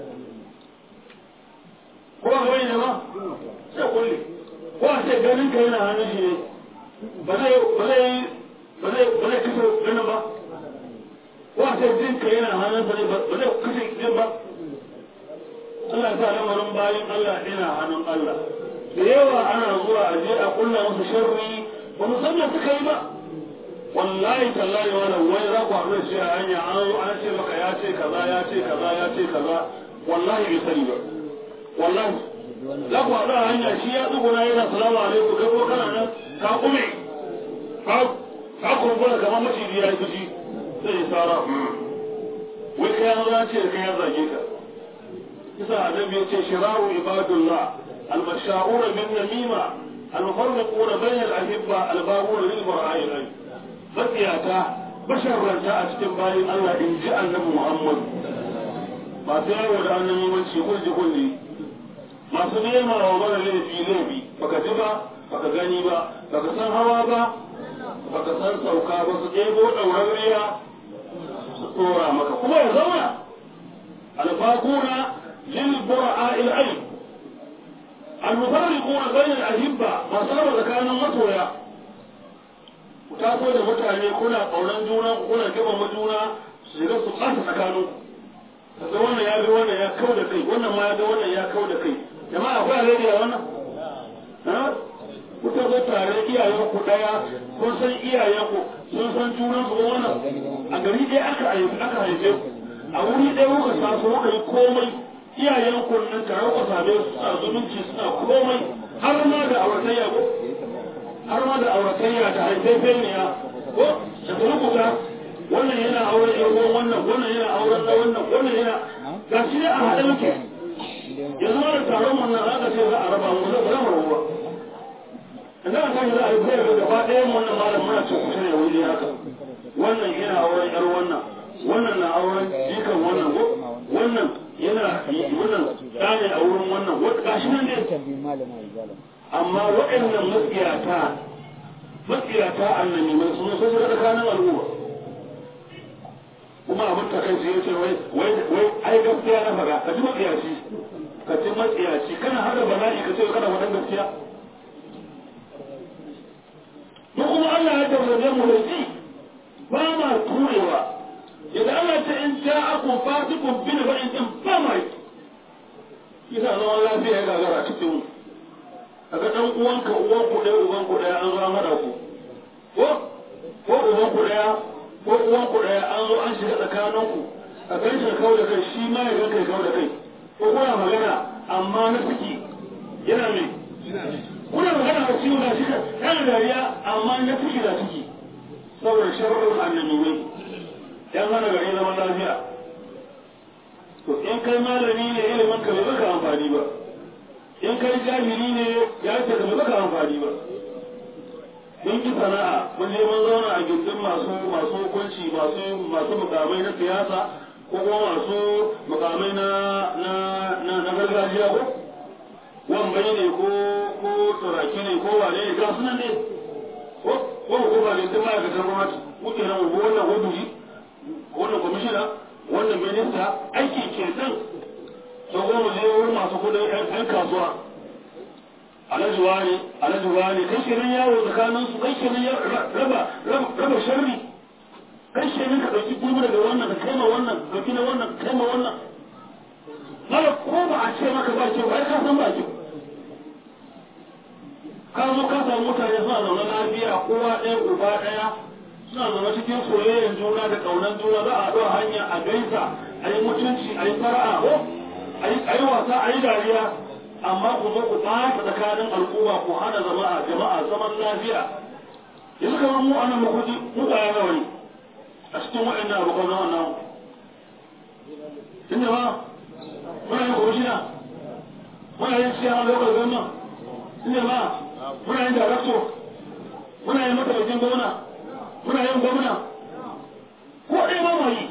ko ba wani ne ba sai kulle ko a ce ganin ka yana hannun shi ne ba zai ba zai ba zai ba zai kashe ganin ba ko a ce jin ka yana hannun sa ne ba zai kashe jin ba Allah ta lamarin bayan Allah ina hannun Allah da yawa ana zuwa a je a kulla musu sharri ba mu san me suka yi ba wallahi tallahi wala wai za ku haɗu da shi a hanya an zo an ce maka ya ce kaza ya ce kaza ya ce kaza wallahi bai sani ba wallahi za ku haɗu a hanya shi ya tsuguna yana salamu alaikum kai ko kana nan ka kume ka kumbura kamar maciji ya yi fushi sai ya tsara wai kai an za ce kai ya zage ka kisa annabi ya ce shiraru ibadullah المشاؤون بالنميمة المفرقون بين الأحبة الباغون للبراء الأي فتياتا بشر رجاء استنباي الله إن جاء النبي محمد ما تيارو da annabiwanci kulli kulli masu nema wa mara laifi laifi baka ji ba baka gani ba baka san hawa ba baka san sauka ba su ɗebo ɗaurariya su tsora maka kuma ya zauna albakuna lil bura'a il'ain المفرقون بين الأهبة ما صار كانوا مطويا وتاكو da mutane kuna kaunan juna kuna gaba juna su shiga su kasa tsakanin kaga wannan ya ga wannan ya kau da kai wannan ma ya ga wannan ya kau da kai jama'a akwai alheri a wannan ha kuka zo tare iyayen ku daya kun san iyayen ku sun san junan su wannan a gari ɗaya aka haife aka haife a wuri ɗaya kuka taso kuka yi komai iyayen kunnin ka rauka same su suna zumunci suna komai har ma da auratayya ko har ma da auratayya da haifefeniya ko da turkuta wannan yana auren yan uwan wannan wannan yana auren na wannan wannan yana ga shi ne a haɗe muke yanzu ma da taron wannan aka ce za a raba mu zai raba ruwa idan aka yi za a yi zai ga gaba ɗayan wannan malam muna ce kusa ne wuri haka wannan yana auren yar wannan wannan na auren jikan wannan ko wannan yana wannan ɗane a wurin wannan gashi nan ne amma waɗannan matsiyata matsiyata annabi mai suna sun shiga tsakanin al'umma kuma abin ta kai ya ce wai wai wai ai gaskiya na faɗa ka ji matsiyaci ka ji matsiyaci kana hada bala'i ka ce kana faɗan gaskiya mu kuma Allah ya tabbace mu da ji ba ma turewa idan Allah ta in ja'akum fasiqun bi naba'in in ba ma yi yasa zaman lafiya ya gagara cikin mu kaga dan uwanka uwan ku ɗaya uban ku ɗaya an zo an hada ku ko ko uban ku ɗaya ko uwan ku ɗaya an zo an shiga tsakanin ku a kai shi kawo da kai shi ma ya ga kai kawo da kai ko kuna magana amma na ciki yana mai kuna magana a ciwo na shi yana dariya amma na ciki na ciki saboda sharrin annabi yan hana gari zaman lafiya to in kai malami ne ilimin ka bai baka amfani ba in kai jahili ne ya ce ka bai baka amfani ba mun ki sana'a mun je mun zauna a gindin masu masu hukunci masu masu mukamai na siyasa ko kuma masu mukamai na na na, na gargajiya ko wambai ne ko ko turaki ne ko wane ne ga sunan ne ko ko ko ba gindin ma'aikatan gwamnati muke nan wannan waduji wannan kwamishina wannan minista aiki ke nan sau goma je wurin masu kudin yan kasuwa alhaji wani alhaji wani kai shi nan yawo tsakanin su kai shi nan raba raba sharri kai shi nan ka dauki gulmi daga wannan ka kai ma wannan ka dauki na wannan ka kai ma wannan mala ko ba a ce maka ba kyau ai ka san ba kyau ka zo ka samu mutane suna zaune lafiya kowa ɗaya uba ɗaya suna zama cikin soyayyar juna da ƙaunar juna za a haɗu a hanya a gaisa a yi mutunci a yi fara'a ko a yi wasa a yi dariya amma ku zo ku ɓata tsakanin al'umma ku hana jama'a jama'a zaman lafiya yanzu kamar mu anan makuji mu ƙwaya nawa ne a cikin waɗannan abokan zaman namu inda ma muna yin kwamishina muna yin siya lokacin gwamna inda ma muna yin darakto muna yin mataimakin gwamna muna yin gwamna ko ɗaya ba yi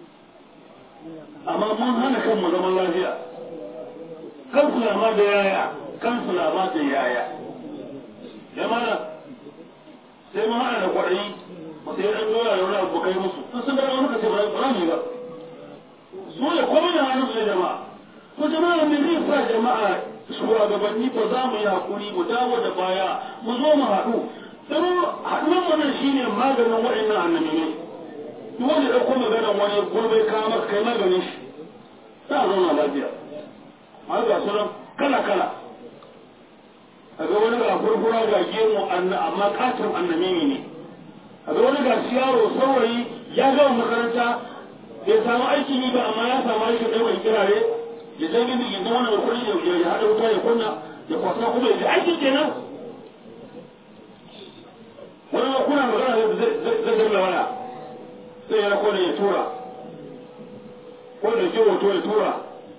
amma mun hana kanmu zaman lafiya kansu na ma da yaya kansu na ma da yaya ya mana sai mun hana da kwaɗayi sai ɗan dola da wani abu kai musu sun sun dara wani kace ba za mu yi ba su ne komai da hannun su jama'a ko jama'a me zai sa jama'a shugabanni ba za mu yi hakuri mu dawo da baya mu zo mu haɗu don haɗuwar wannan shi ne maganin waɗannan annabi ne duk wanda ya ɗauko maganar wani gurbe kama kai maganin shi za a zauna lafiya ma ga su nan kala kala a ga wani ga furfura ga gemu amma katin annamimi ne a ga wani ga yaro saurayi ya gama makaranta bai samu aikin yi ba amma ya samu aikin ɗaukar kirare ya je gindi gindin wannan kuɗi ya haɗa wuta ya kunna ya kwasa kuma ya ji aikin kenan wani ma kuna magana zai danna waya sai ya kone ya tura ko da ke hoto ya tura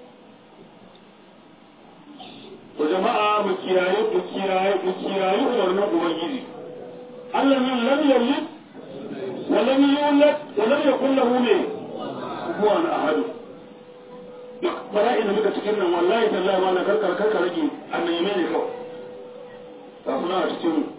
to jama'a mu kiyaye mu kiyaye mu kiyaye umarnin ubangiji Allah nan lam yalid wa lam yulad wa lam yakul lahu ne kufuwan ahad duk bala'in da muka cikin nan wallahi tallahi ma na karkar karkar rage annabi ne kawai ta suna a cikin mu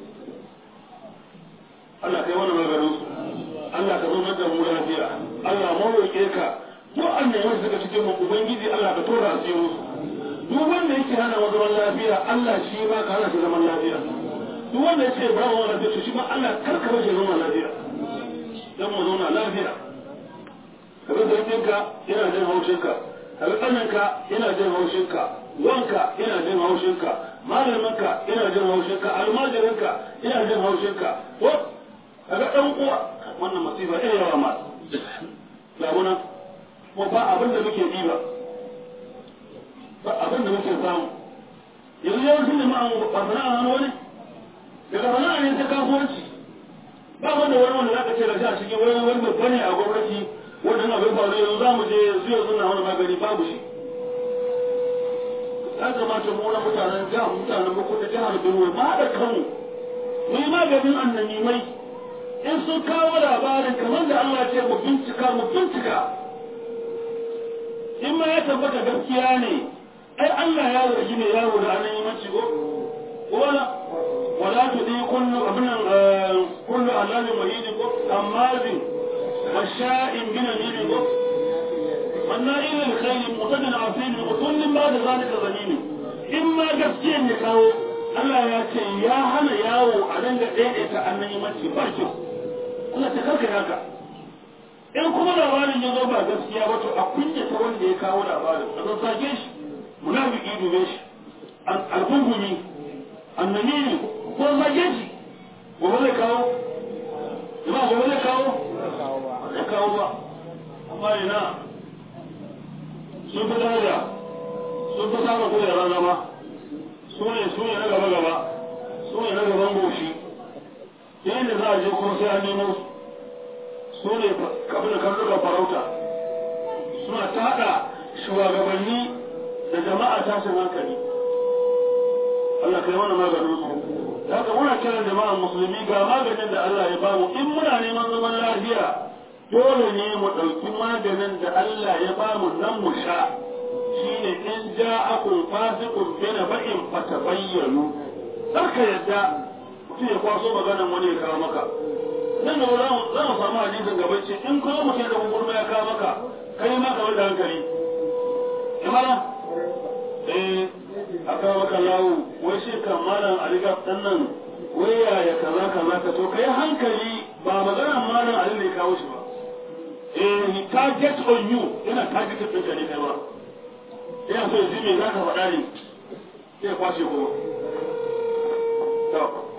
Allah kai wani maganin su Allah ka zama da mu lafiya Allah mu roƙe ka duk annabi suka cikin mu ubangiji Allah ka tora asirin su duk wanda yake hana wa zaman lafiya Allah shi ma ka hana shi zaman lafiya duk wanda yake ba wa lafiya shi ma Allah kar ka bashi zaman lafiya dan mu zauna lafiya kaga sarkinka yana jin haushinka kaga tsananka yana jin haushinka wanka yana jin haushinka malaminka yana jin haushinka almajirinka yana jin haushinka ko kaga dan uwa wannan masifa ina yawa ma ga muna kuma ba abin da muke yi ba ba abin da muke samu yanzu yawancin jama'a ba sana'a hannu wani daga sana'a ne ta kasuwanci ba wanda wani wanda zaka ce da shi a cikin wani wani babba ne a gwamnati wannan abin faru yanzu za mu je yanzu yanzu na wani magani babu shi ya kamata mu na mutanen jihar mutanen muku da jihar Benue ma haɗa kanmu mu yi maganin annanimai in sun kawo labarin kamar da Allah ce mu bincika mu bincika in ma ya tabbata gaskiya ne ai Allah ya zargi ne yawo da annanimanci ko wala wala tudi kullu abinan kullu alali muhidi ko amazin washa'in bin amiri ko والنائل الخير مقتدن عظيم وكل ما ذلك ظنين إما gaskiyan ya kawo Allah ya ce ya hana yawo a nan da daidaita annan mace ba kyau Allah ta karka haka in kuma labarin ya zo ba gaskiya ba to a kunyata wanda ya kawo labarin a zazzage shi munafiki dube shi algungumi annabi ne ko zage shi gobe zai kawo jama'a gobe zai kawo zai kawo ba amma ina sun fi daraja sun fi samun kujerar zama su ne su ne na gaba gaba su ne na gaban goshi yayin da za a je kuma sai an nemo su ne kafin da karnukan farauta suna tada shugabanni da jama'a tashin hankali Allah kai mana maganin su da haka muna kiran jama'an musulmi ga maganin da Allah ya bamu in muna neman zaman lafiya dole ne mu ɗauki maganin da Allah ya ba mu nan mu sha shine in ja'akum fasiqun bi naba'in fatabayyanu kar ka yadda mutum ya kwaso maganan wani ya kawo maka nan da za mu za mu samu hadisin gaban ce in kuma mutum da gurma ya kawo maka kai ma ka da hankali imana eh aka maka lawo wai shi kan malam aliga dan nan wai yaya kaza kaza ka to kai hankali ba maganar malam ali ne kawo shi ba eh target on you yana targeted ɗinka ne kai ba yana so yanzu me za ka faɗa ne sai ya kwashe kuma to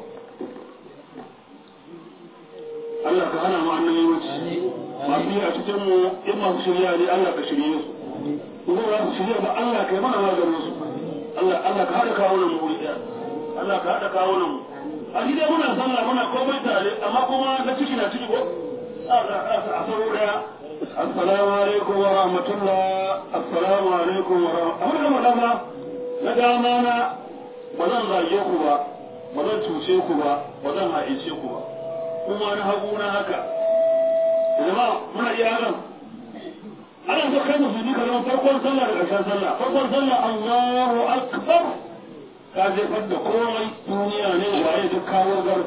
Allah ka hana mu annabi wuce masu yi a cikin mu in masu shirya ne Allah ka shirye su kuma za su shirya ba Allah ka yi mana maganin su Allah Allah ka haɗa kawo nan mu wuri ɗaya Allah ka haɗa kawo nan mu a gida muna sallah muna komai tare amma kuma na ciki na ciki ko السلام عليكم ورحمة الله السلام عليكم ورحمة الله أمر دama na dama na ba zan zage ku ba ba zan cuce ku ba ba zan haice ku ba kuma na hagu na haka jama'a muna iya hakan ana so kai musulmi ka zama farkon sallah da ƙarshen sallah farkon sallah Allahu akbar ka jefar da komai duniya ne waye duk kawo gar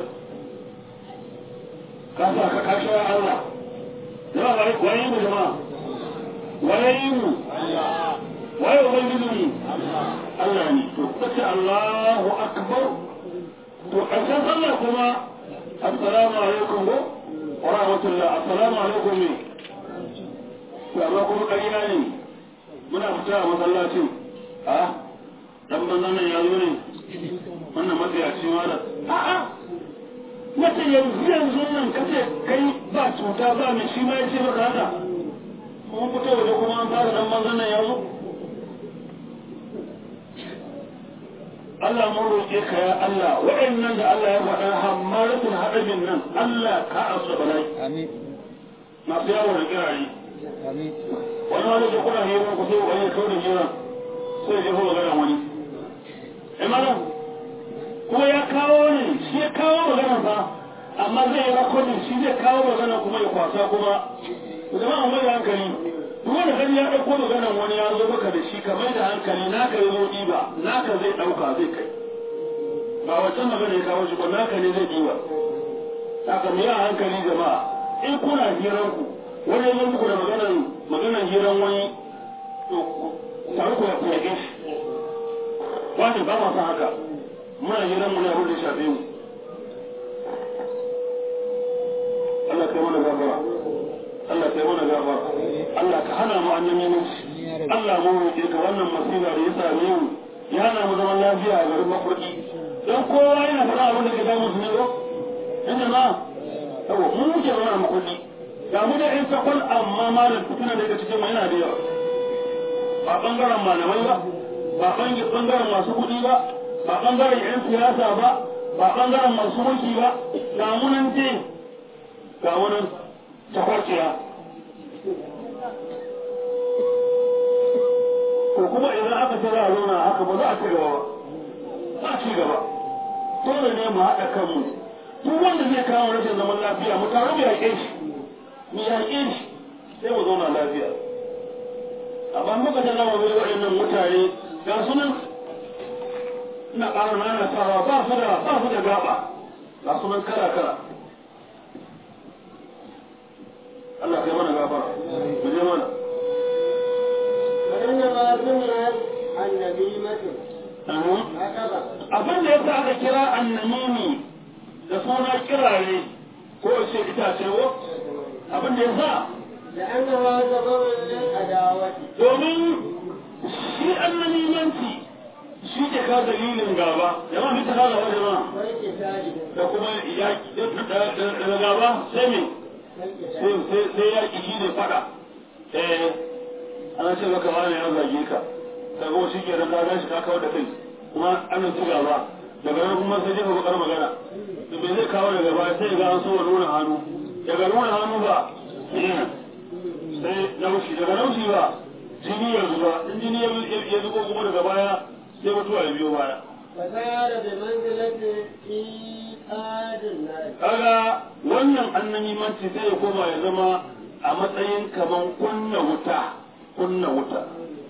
ka sa ka kashe Allah jama'a waye mu jama'a waye mu waye ubangiji mu Allah ne to kace Allahu akbar to ƙarshen sallah kuma assalamu alaikum wa rahmatullah assalamu alaikum ne to amma kuma ƙarya ne muna fita a masallacin a dan banzan nan ya zo ne wannan matsayaci mala a'a wata yanzu yanzu nan kace kai ba cuta ba mai shi ma ya ce maka haka kuma fito waje kuma an fara dan banzan nan ya zo Allah mun roƙe ka ya Allah waɗannan da Allah ya faɗa hammaratul haɗabin nan Allah ka asa bala'i Amin. masu yawo da kirare Amin. wani wani da kuna hira ku sai wani kawai da hira sai ya jefa magana wani eh malam kuma ya kawo ne shi ya kawo magana fa amma zai yi rakodin shi zai kawo magana kuma ya kwasa kuma jama'a mai da hankali duk wanda kan ya ɗauko maganan wani ya zo maka da shi ka mai da hankali naka ya zo ɗiba naka zai ɗauka zai kai ba wancan magana ya kawo shi ba naka ne zai ɗiba haka mu yi a hankali jama'a in kuna hiranku wani ya zo muku da maganan maganan hiran wani to tare ku ya kuyage shi wani ba ma san haka muna hiran mu ne abin da ya shafe mu Allah kai mana gafara Allah kai mana gafara Allah ka hana mu annabi musu Allah mu roƙe ka wannan masifa da ya same mu ya hana mu zaman lafiya a garin mafarki dan kowa yana faɗa abin da ke damu su ne ko inda ma yawa mu muke zama a makulli ga mu da ƴan sakwal amma malam fitina daga cikin mu yana da yawa ba bangaren malamai ba ba ɓangaren masu kuɗi ba ba ɓangaren 'yan siyasa ba ba ɓangaren masu mulki ba ga munan ce ga munan takwarciya ko kuma idan aka ce za a zauna haka ba za a ci gaba ba za a ci gaba dole ne mu haɗa kanmu duk wanda zai kawo rashin zaman lafiya mu taru mu yaƙe shi mu yaƙe shi sai mu zauna lafiya amma muka ta zama bai waɗannan mutane ga sunan ina ƙara nanatawa ba su da ba su da gaba ga sunan kala kala Allah kai mana gafara mu je mana وإنما سميت النميمة هكذا abin da yasa aka kira annamimi da suna kirare ko ce itace wo abin da yasa لأنها سبب للعداوة domin shi annamimanci shi ke ka dalilin gaba jama'a mita ka gaba jama'a والقتال da kuma yaƙi da gaba sai me والقتال sai yaƙi shi ne fada eh ana ce maka wani ya zage ka daga wasu ke ka gashi ka kawar da kai kuma an ci gaba daga nan kuma sai jefa bakar magana da me zai kawo daga baya sai ga an so wa nuna hannu daga nuna hannu ba sai naushi daga naushi ba jini ya zuba in jini ya zubo kuma daga baya sai mutuwa ya biyo baya فصار بمنزلة إيقاد النار kaga wannan annamimanci sai ya koma ya zama a matsayin kaman kunna wuta kunna wuta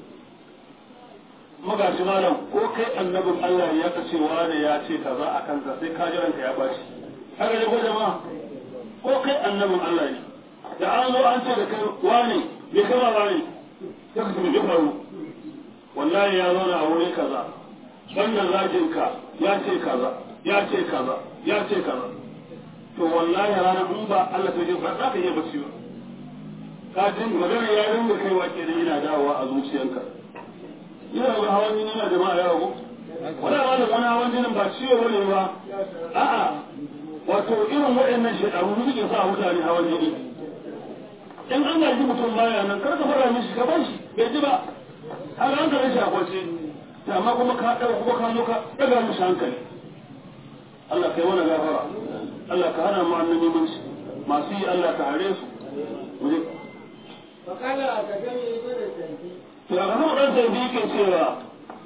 magashi malam ko kai annabin Allah ya ka cewa ne ya ce kaza a kanka sai ka ji ranka ya bashi haka ne ko jama'a ko kai annabin Allah ne da an zo an ce da kai wane bai kama ba ne sai ka tafi faru wallahi ya zauna a wuri kaza wannan zajinka ya ce kaza ya ce kaza ya ce kaza to wallahi ranar in ba Allah ta jefa za ka iya bacci ba ka jin magana ya ringa kaiwa ke da yana dawowa a zuciyanka ina ga hawan jini na jama'a ya rago wala wala wani hawan jinin ba ciwo bane ba a'a wato irin waɗannan shekaru su suke sa mutane hawan jini in an gaji mutum baya nan kar ka fara mishi ka bar shi bai ji ba har an kare shi a kwace amma kuma ka ɗauka kuma ka zo ka ɗaga mishi hankali Allah kai wani gafara Allah ka hana mu annabi mun masu yi Allah ka hare su muje فقال أكدني ابن الزنجي to a kan dan sai bi ke cewa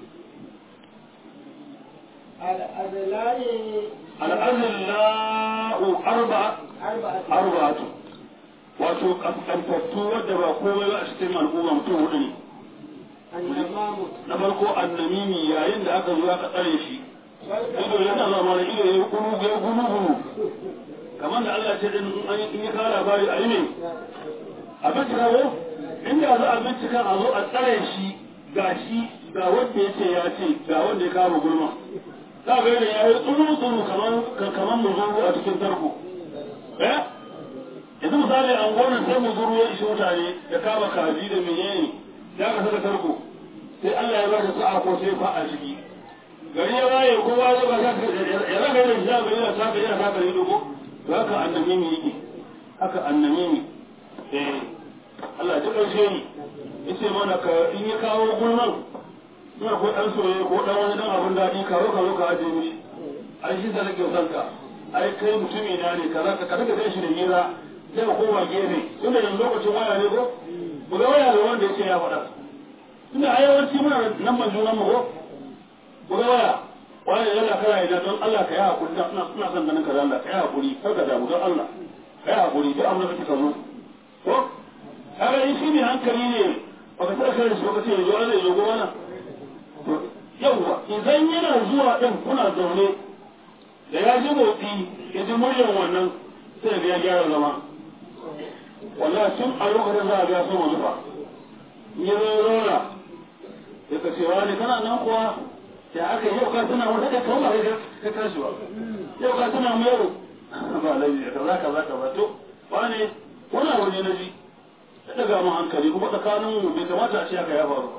الأذلاء al-azillahu arba'a أربعة arba'atu wato kaskantattu wadda ba komai ba a cikin al'umma mutum hudu ne النمام na farko annamimi yayin da aka zo aka tsare shi ido yana zama da ido ya gunu ya gunu gunu kamar da Allah ce din in an- in ya kawo labari a yi ne a bincika ko inda za a bincika a zo a tsare shi ga shi ga wanda ya ce ya ce ga wanda ya kama gulma za ga yadda ya yi tsuru tsuru kamar kamar muzuru a cikin tarko eh yanzu misali an gona sai muzuru ya ishi mutane da kama kaji da menene ya ka saka tarko sai Allah ya ba shi sa'a ko sai fa a ciki gari ya waye kowa ya ba ya raga da shi ga yana saka yana saka ne dogo to haka annamimi yake haka annamimi eh Allah ya karshe ni yace mana ka in ya kawo gulman ina ko dan soye ko dan wani dan abun dadi ka zo ka zo ka aje mishi ai shi da nake son ka ai kai mutumi na ne kaza ka kada ka shi da hira sai ka koma gefe tunda yanzu lokacin waya ne ko mu ga waya da wanda yace ya faɗa tunda a yawanci muna nan ban junan mu ko ku ga waya wani yana kana idan don Allah ka yi hakuri dan ina ina son ganin ka dan Allah ka yi hakuri kar ka damu don Allah ka yi hakuri duk amma kake ka zo ko kaga in shi ne hankali ne baka tsara kai shi baka ce yanzu Allah ya zo mana to yawwa idan yana zuwa din kuna zaune da ya ji motsi ya ji muryar wannan sai ga ya gyara zama wallahi tun a lokacin za a ga sun wani ba in ya zo ya zauna ya ka ce wani kana nan kuwa ya aka yi yau ka tuna mu daga kawo ba ka tashi ba yau ka tuna mu yau ba laifi kaza kaza kaza to wani wani abu ne na ji ya daga mu hankali kuma tsakanin mu bai kamata a ce haka ya faru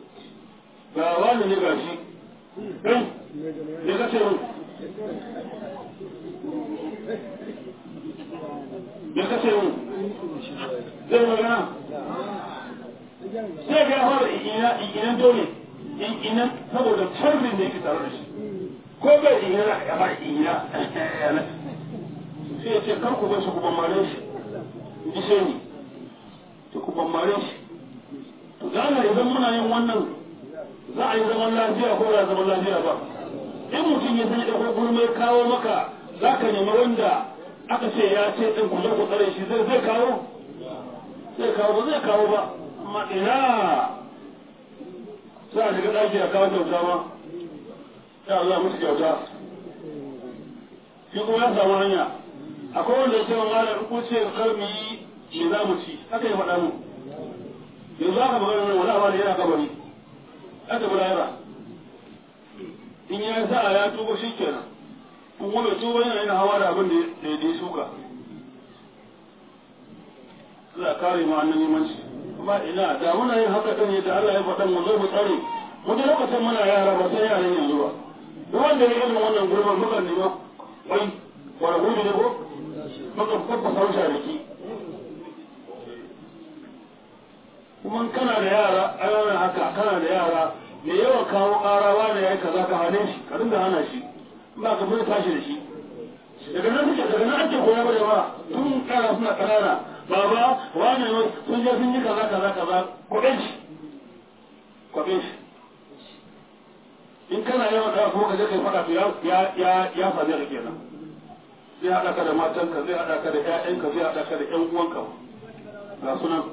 ba ga wani ne gashi ɗan ne ka ce mu ne ka ce mu zai magana sai ga ya fara ikinan dole in ina saboda sharrin da yake tare da shi ko bai ina ya ba ina sai ya ce kar ku bai su ku bambare shi ji sai ni to ku bambare shi to da Allah idan muna yin wannan za a yi zaman lafiya ko ba zaman lafiya ba in mutum ya sanya ɗaukar gurmai kawo maka za ka nemi wanda aka ce ya ce ɗin ku zo ku tsare shi zai zai kawo zai kawo ba zai kawo ba amma ina za a shiga ɗaki a kawo kyauta ma ya Allah musu kyauta shi kuma ya samu hanya akwai wanda ya ce wa malam ko ce karbi me za mu ci haka ya faɗa mu yanzu aka magana nan wani amana yana kabari aka bi lahira in ya sa ya tuba shi kenan in kuma bai tuba yana yana hawa da abin da ya shuka Allah kare mu annan nemanci amma ina da muna yin haka kan yadda Allah ya faɗa mu zo mu tsare mu da lokacin muna yara ba sai yaran yanzu ba duk wanda ya irin wannan gurban muka nemi wai wani gurbi ne ko muka kwabba sauta da ki kuma kana da yara ana haka kana da yara me yawa kawo ƙarawa da yayi kaza ka hane shi ka dinga hana shi ba ka fara tashi da shi daga nan suke daga nan ake koya ba jama'a tun kara suna ƙanana baba wani ne sun je sun yi kaza kaza kaza kwaɓe shi kwaɓe shi in kana yawan da kuma ka je kai faɗa to ya ya ya same ka kenan zai haɗa ka da matanka zai haɗa ka da ƴaƴanka zai haɗa ka da ƴan uwanka ga sunan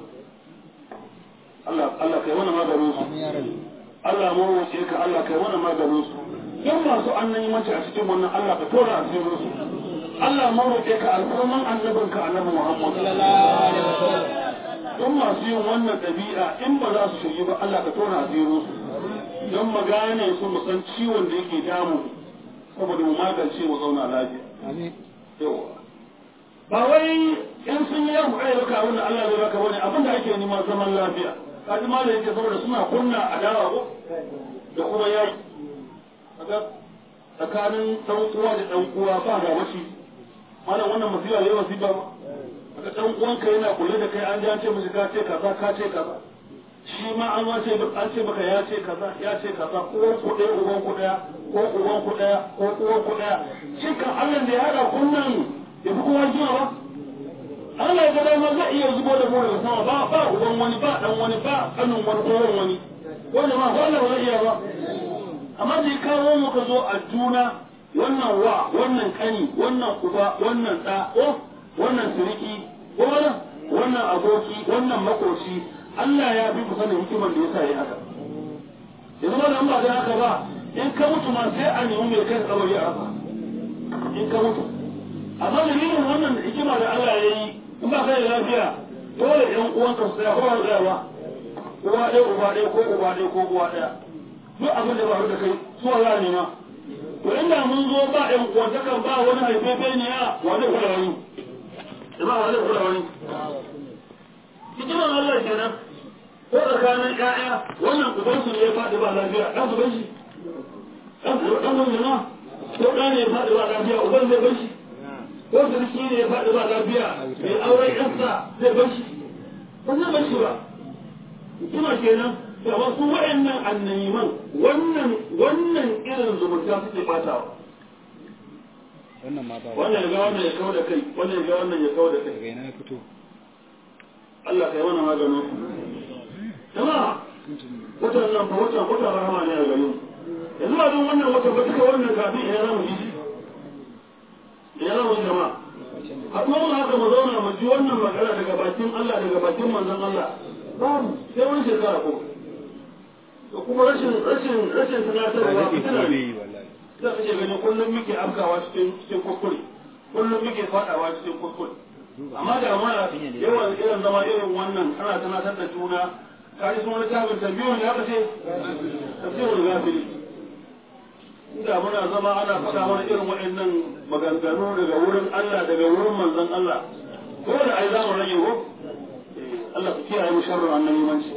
Allah Allah kai wani maganin su Allah mu wuce ka Allah kai wani maganin su in masu annan yi mace a cikin wannan Allah ka tora asirin su Allah mu roƙe ka alfarman annabin ka annabi Muhammad sallallahu alaihi wasallam don masu yin wannan ɗabi'a in ba za su shirye ba Allah ka tora asirin su don mu gane su mu san ciwon da yake damu saboda mu magance mu zauna lafiya Amin. yawa ba wai in sun yi yau ai baka wannan Allah zai baka wani abin da ake neman zaman lafiya kaji ma da yake saboda suna kunna adawa ko da kuma yaki kaga tsakanin dan uwa da dan uwa ba ga mace malam wannan musiba yayi musiba ba kaga dan uwanka yana kulle da kai an ji an ce mishi ka ce kaza ka ce kaza shi ma an ma ce an ce baka ya ce kaza ya ce kaza ko ku ɗaya uban ku ɗaya ko uban ku ɗaya ko uwan ku ɗaya shi kan Allah da ya haɗa kunnan ya fi kowa jima ba Allah ya ga dama zai iya zubo da mu daga sama ba ba uban wani ba dan wani ba kanin wani ko wani wanda ma ba Allah ba zai iya ba amma da ya kawo mu ka zo a juna wannan wa wannan kani wannan uba wannan ɗa ko wannan siriki ko wannan wannan aboki wannan makoci Allah ya fi ku sanin hikimar da yasa ya haka yanzu ba da ba da haka ba in ka mutu ma sai a nemi mai kai kabari a haka in ka mutu amma da yin wannan hikima da Allah ya yi in ba kai da lafiya dole ɗan uwanka su tsaya ko ba tsaya ba uwa ɗaya uba ɗaya ko uba ɗaya ko uwa ɗaya duk abin da ba da kai su Allah ne ma to inda mun zo ba ɗan uwantaka ba wani haifefe ne ya wa zai kula wani ba wa zai kula wani hikimar Allah kenan ko tsakanin ƴaƴa wannan ubansu ne ya faɗi ba lafiya ɗan su bai shi ɗan ɗan wani ma ko ɗa ne ya faɗi ba lafiya uban zai bai shi ko sarki ne ya faɗi ba lafiya mai auren ƴansa zai bai shi ba zai bai shi ba hikima kenan da wasu wa'annan annayiman wannan wannan irin zumunta suke batawa Wannan ma ba. wannan ya ga wannan ya kawo da kai wannan ya ga wannan ya kawo da kai Daga ina ya fito. Allah kai mana maganin jama'a watan nan fa watan watan rahama ne a gare mu yanzu ba don wannan watan ba duka wannan kafin ina zamu ji ina zamu ji jama'a a kuma mun haka mu zauna mu ji wannan magana daga bakin Allah daga bakin manzon Allah babu sai wani shekara ko da kuma rashin rashin rashin tunatarwa fitina ne yi wallahi. za ka ce gani kullum muke afkawa cikin cikin kuskure kullum muke fadawa cikin kuskure amma da mana yawan irin zama irin wannan ana tunatar da juna kaji sun wani tabin tambiyo ne aka ce tafsirul gafili inda muna zama ana faɗa mana irin waɗannan maganganu daga wurin Allah daga wurin manzon Allah ko da ai za mu rage ko Allah ku kiyaye mu sharrin annabi manci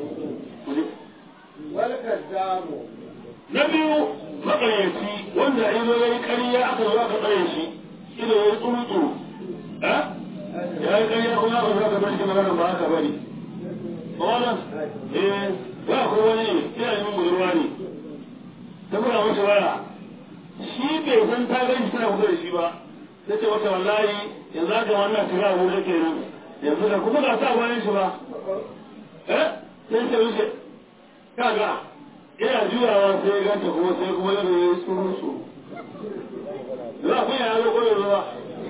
wal kaddamu na biyu maƙaryaci wanda ya zo ya yi ƙarya aka zo aka tsare shi ido ya yi tsuru eh ya yi ƙarya kuma aka zo aka bar shi magana ba aka bari ba wannan eh ba ko wani ina yin budurwa ne ta buga masa waya shi bai san ta gani tana kusa da shi ba ta ce wata wallahi yanzu aka wannan shiga a wurin kenan yanzu da kuma ga sa bayan shi ba eh sai ce wuce kaga ina juyawa sai ya ganta kuma sai kuma yana yi tsuru su za ku yana zo kodin ruwa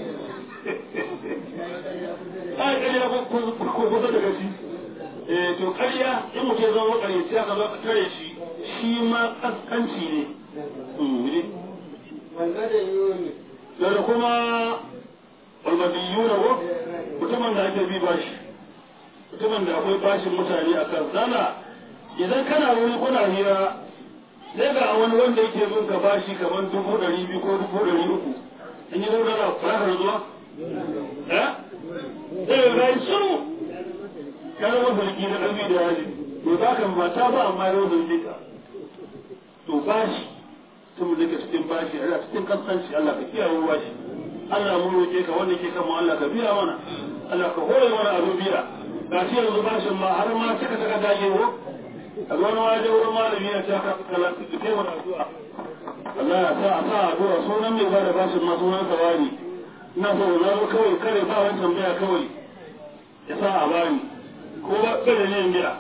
ai ƙarya ko kusa daga shi eh to ƙarya in mutum ya zama ƙaryaci aka zo tare shi shi ma ƙasƙanci ne wanda da yuni da kuma almadiyu na ko mutumin da ake bi bashi mutumin da akwai bashin mutane a kan sana idan kana wuri kuna hira sai ga wani wanda yake bin ka bashi kamar dubu ɗari biyu ko dubu ɗari uku in yi zauna da fara zuwa eh sai ga yi shiru ya zama zargi na ɗan da yaji bai baka mata ba amma yau zargi ka to bashi tun da ke cikin bashi a cikin kasance Allah ka kiyaye bashi Allah mu roƙe ka wanda ke kama Allah ka biya mana Allah ka hore mana abin biya ga shi yanzu bashin ma har ma cika cika dage ko a ga wani waje wurin malami ya ce haka kala su kai mana addu'a Allah ya sa a sa addu'a sunan mai bada bashin ma sunan sa wani ina so na zo kawai kare ba wani tambaya kawai ya sa a bani ko ba kada ne biya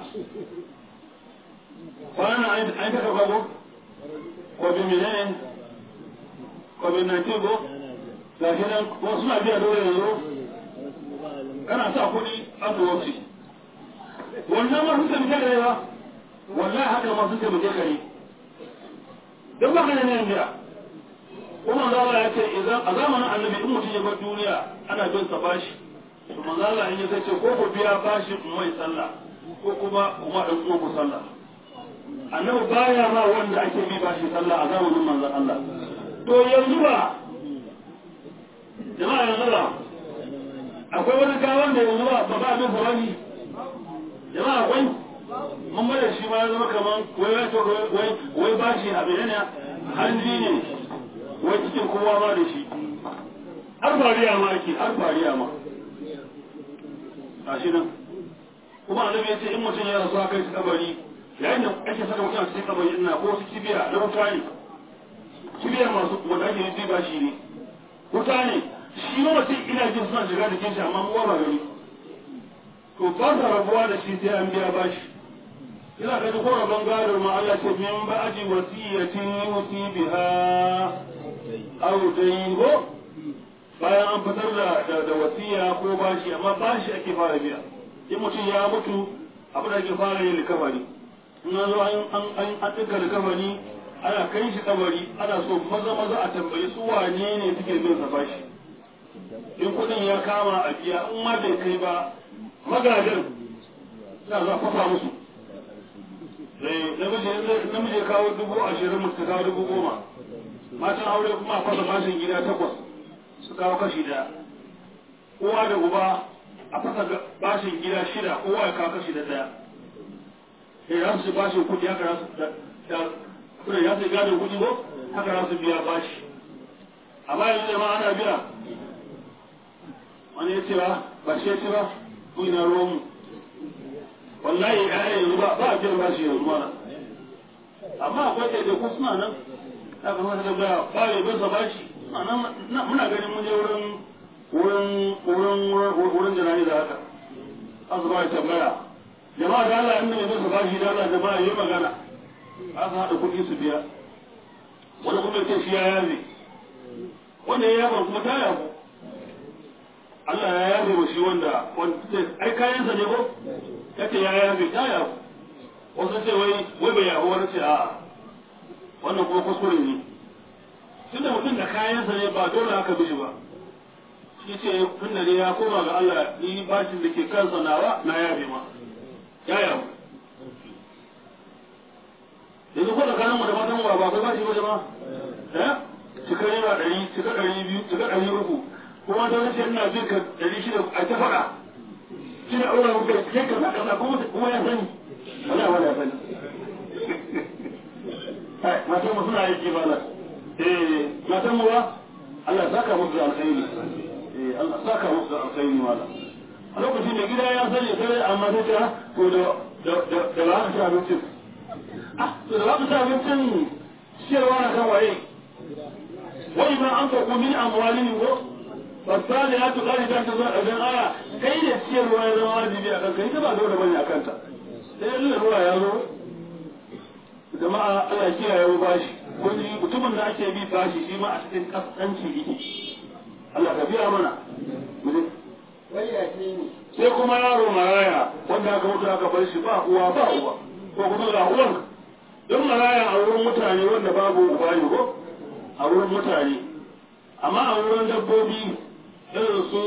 kwana an ta kafa ko covid menene covid 19 ko ga shi nan wasu na biya dole yanzu kana sa kuɗi an da wasu wannan ma sun taimake da yawa wallahi haka ma sun taimake ka ne don ba ka da nan biya kuma zala ya ce a zamanin annabi in mutum ya bar duniya ana bin sa bashi to manzo Allah in ya ce ko ku biya bashi mai sallah ko kuma kuma dan uwan ku sallah annabi baya ma wanda ake bi bashi sallah a zamanin manzon Allah to yanzu ba jama'a yanzu ba akwai wani gawan da yanzu ba ba ba abin sabani jama'a akwai mun bada shi ma ya zama kaman wai wai wai wai bashi abin ne hanji ne wai cikin kowa ma da shi har fariya ma ake har fariya ma gashi nan kuma annabi ya ce in mutum ya rasu aka shi kabari yayin da ake saka mutum a cikin kabari ina ko su kibiya na wuta ne kibiya masu wanda ake yi ba shi ne wuta ne shi ma mutum ina jin suna shiga da kinshi amma mu ba gani to ba sa rabuwa da shi sai an biya bashi ina ga ko rabon gadar ma Allah ce min ba'di wasiyatin yusi biha aw daygo bayan an fitar da da wasiya ko bashi amma bashi ake fara biya in mutum ya mutu abu da ake fara yin likafani in an zo an an an ɗinka likafani ana kai shi kabari ana so maza maza a tambayi su wane ne suke bin sa bashi in kuɗin ya kama a biya in ma bai kai ba magadan za a fafa musu namiji ya kawo dubu ashirin mutu kawo dubu goma matan aure kuma a fasa bashin gida takwas su kawo kashi daya uwa da uba a fasa bashin gida shida kowa ya kawo kashi da daya ya za su bashin kudi haka za su kuna ya su gadon kudi ko haka za su biya bashi amma yanzu jama'a ana biya wani ya ce ba ba shi ya ce ba ku ina ruwanmu wallahi ya yanzu ba ba a biyan bashi yanzu mana amma akwai ɗaiɗaiku suna nan haka kuma da gaya ba ya bisa bashi muna ganin mun je wurin wurin wurin wurin jana'i da haka an su ba ya tambaya jama'a da Allah inda mai bisa bashi da Allah jama'a yi magana an su haɗa kuɗi su biya wani kuma ya ce shi ya yaze wanda ya yaba kuma ta yabu Allah ya yabe wa shi wanda ai kayansa ne ko yace ya yabe ta yabu wasu ce wai wai bai yabu wani ce a wannan kuma kuskure ne tunda mutum da kayansa ne ba dole haka bishi ba shi ce tun da ne ya koma ga Allah ni bashin da ke kansa nawa na yabe ma ya yabu yanzu ko tsakanin mu da matan mu ba akwai bashi ba jama'a eh cika naira ɗari cika ɗari biyu cika ɗari uku kuma ta wace ina jin ka ɗari shida a ta faɗa shi ne aure muka yi kaza kaza kuma ya sani wala wala ya sani matan mu suna aiki bala eh matan mu ba Allah saka musu da alkhairi eh Allah saka musu da alkhairi wala a lokacin da gida ya sani sai amma sai ta to da da da ba ka ci abincin ah to da ba ka ci abincin ciyarwa na kan waye wai ma an faɗo min amwalin ko fasali ya tuka ne ta zuwa ɗagen aya kai ne ciyarwa ya zama wajibi a kanka ita ba dole bane a kanta sai yanzu ruwa ya zo jama'a Allah kiyaye mu bashi kun ji mutumin da ake bi bashi shi ma a cikin kaskanci yake Allah ka biya mana sai kuma yaro maraya wanda aka mutu aka bar shi ba uwa ba uwa ko kuma ga uwan don maraya a wurin mutane wanda babu uba ne ko a wurin mutane amma a wurin dabbobi irin su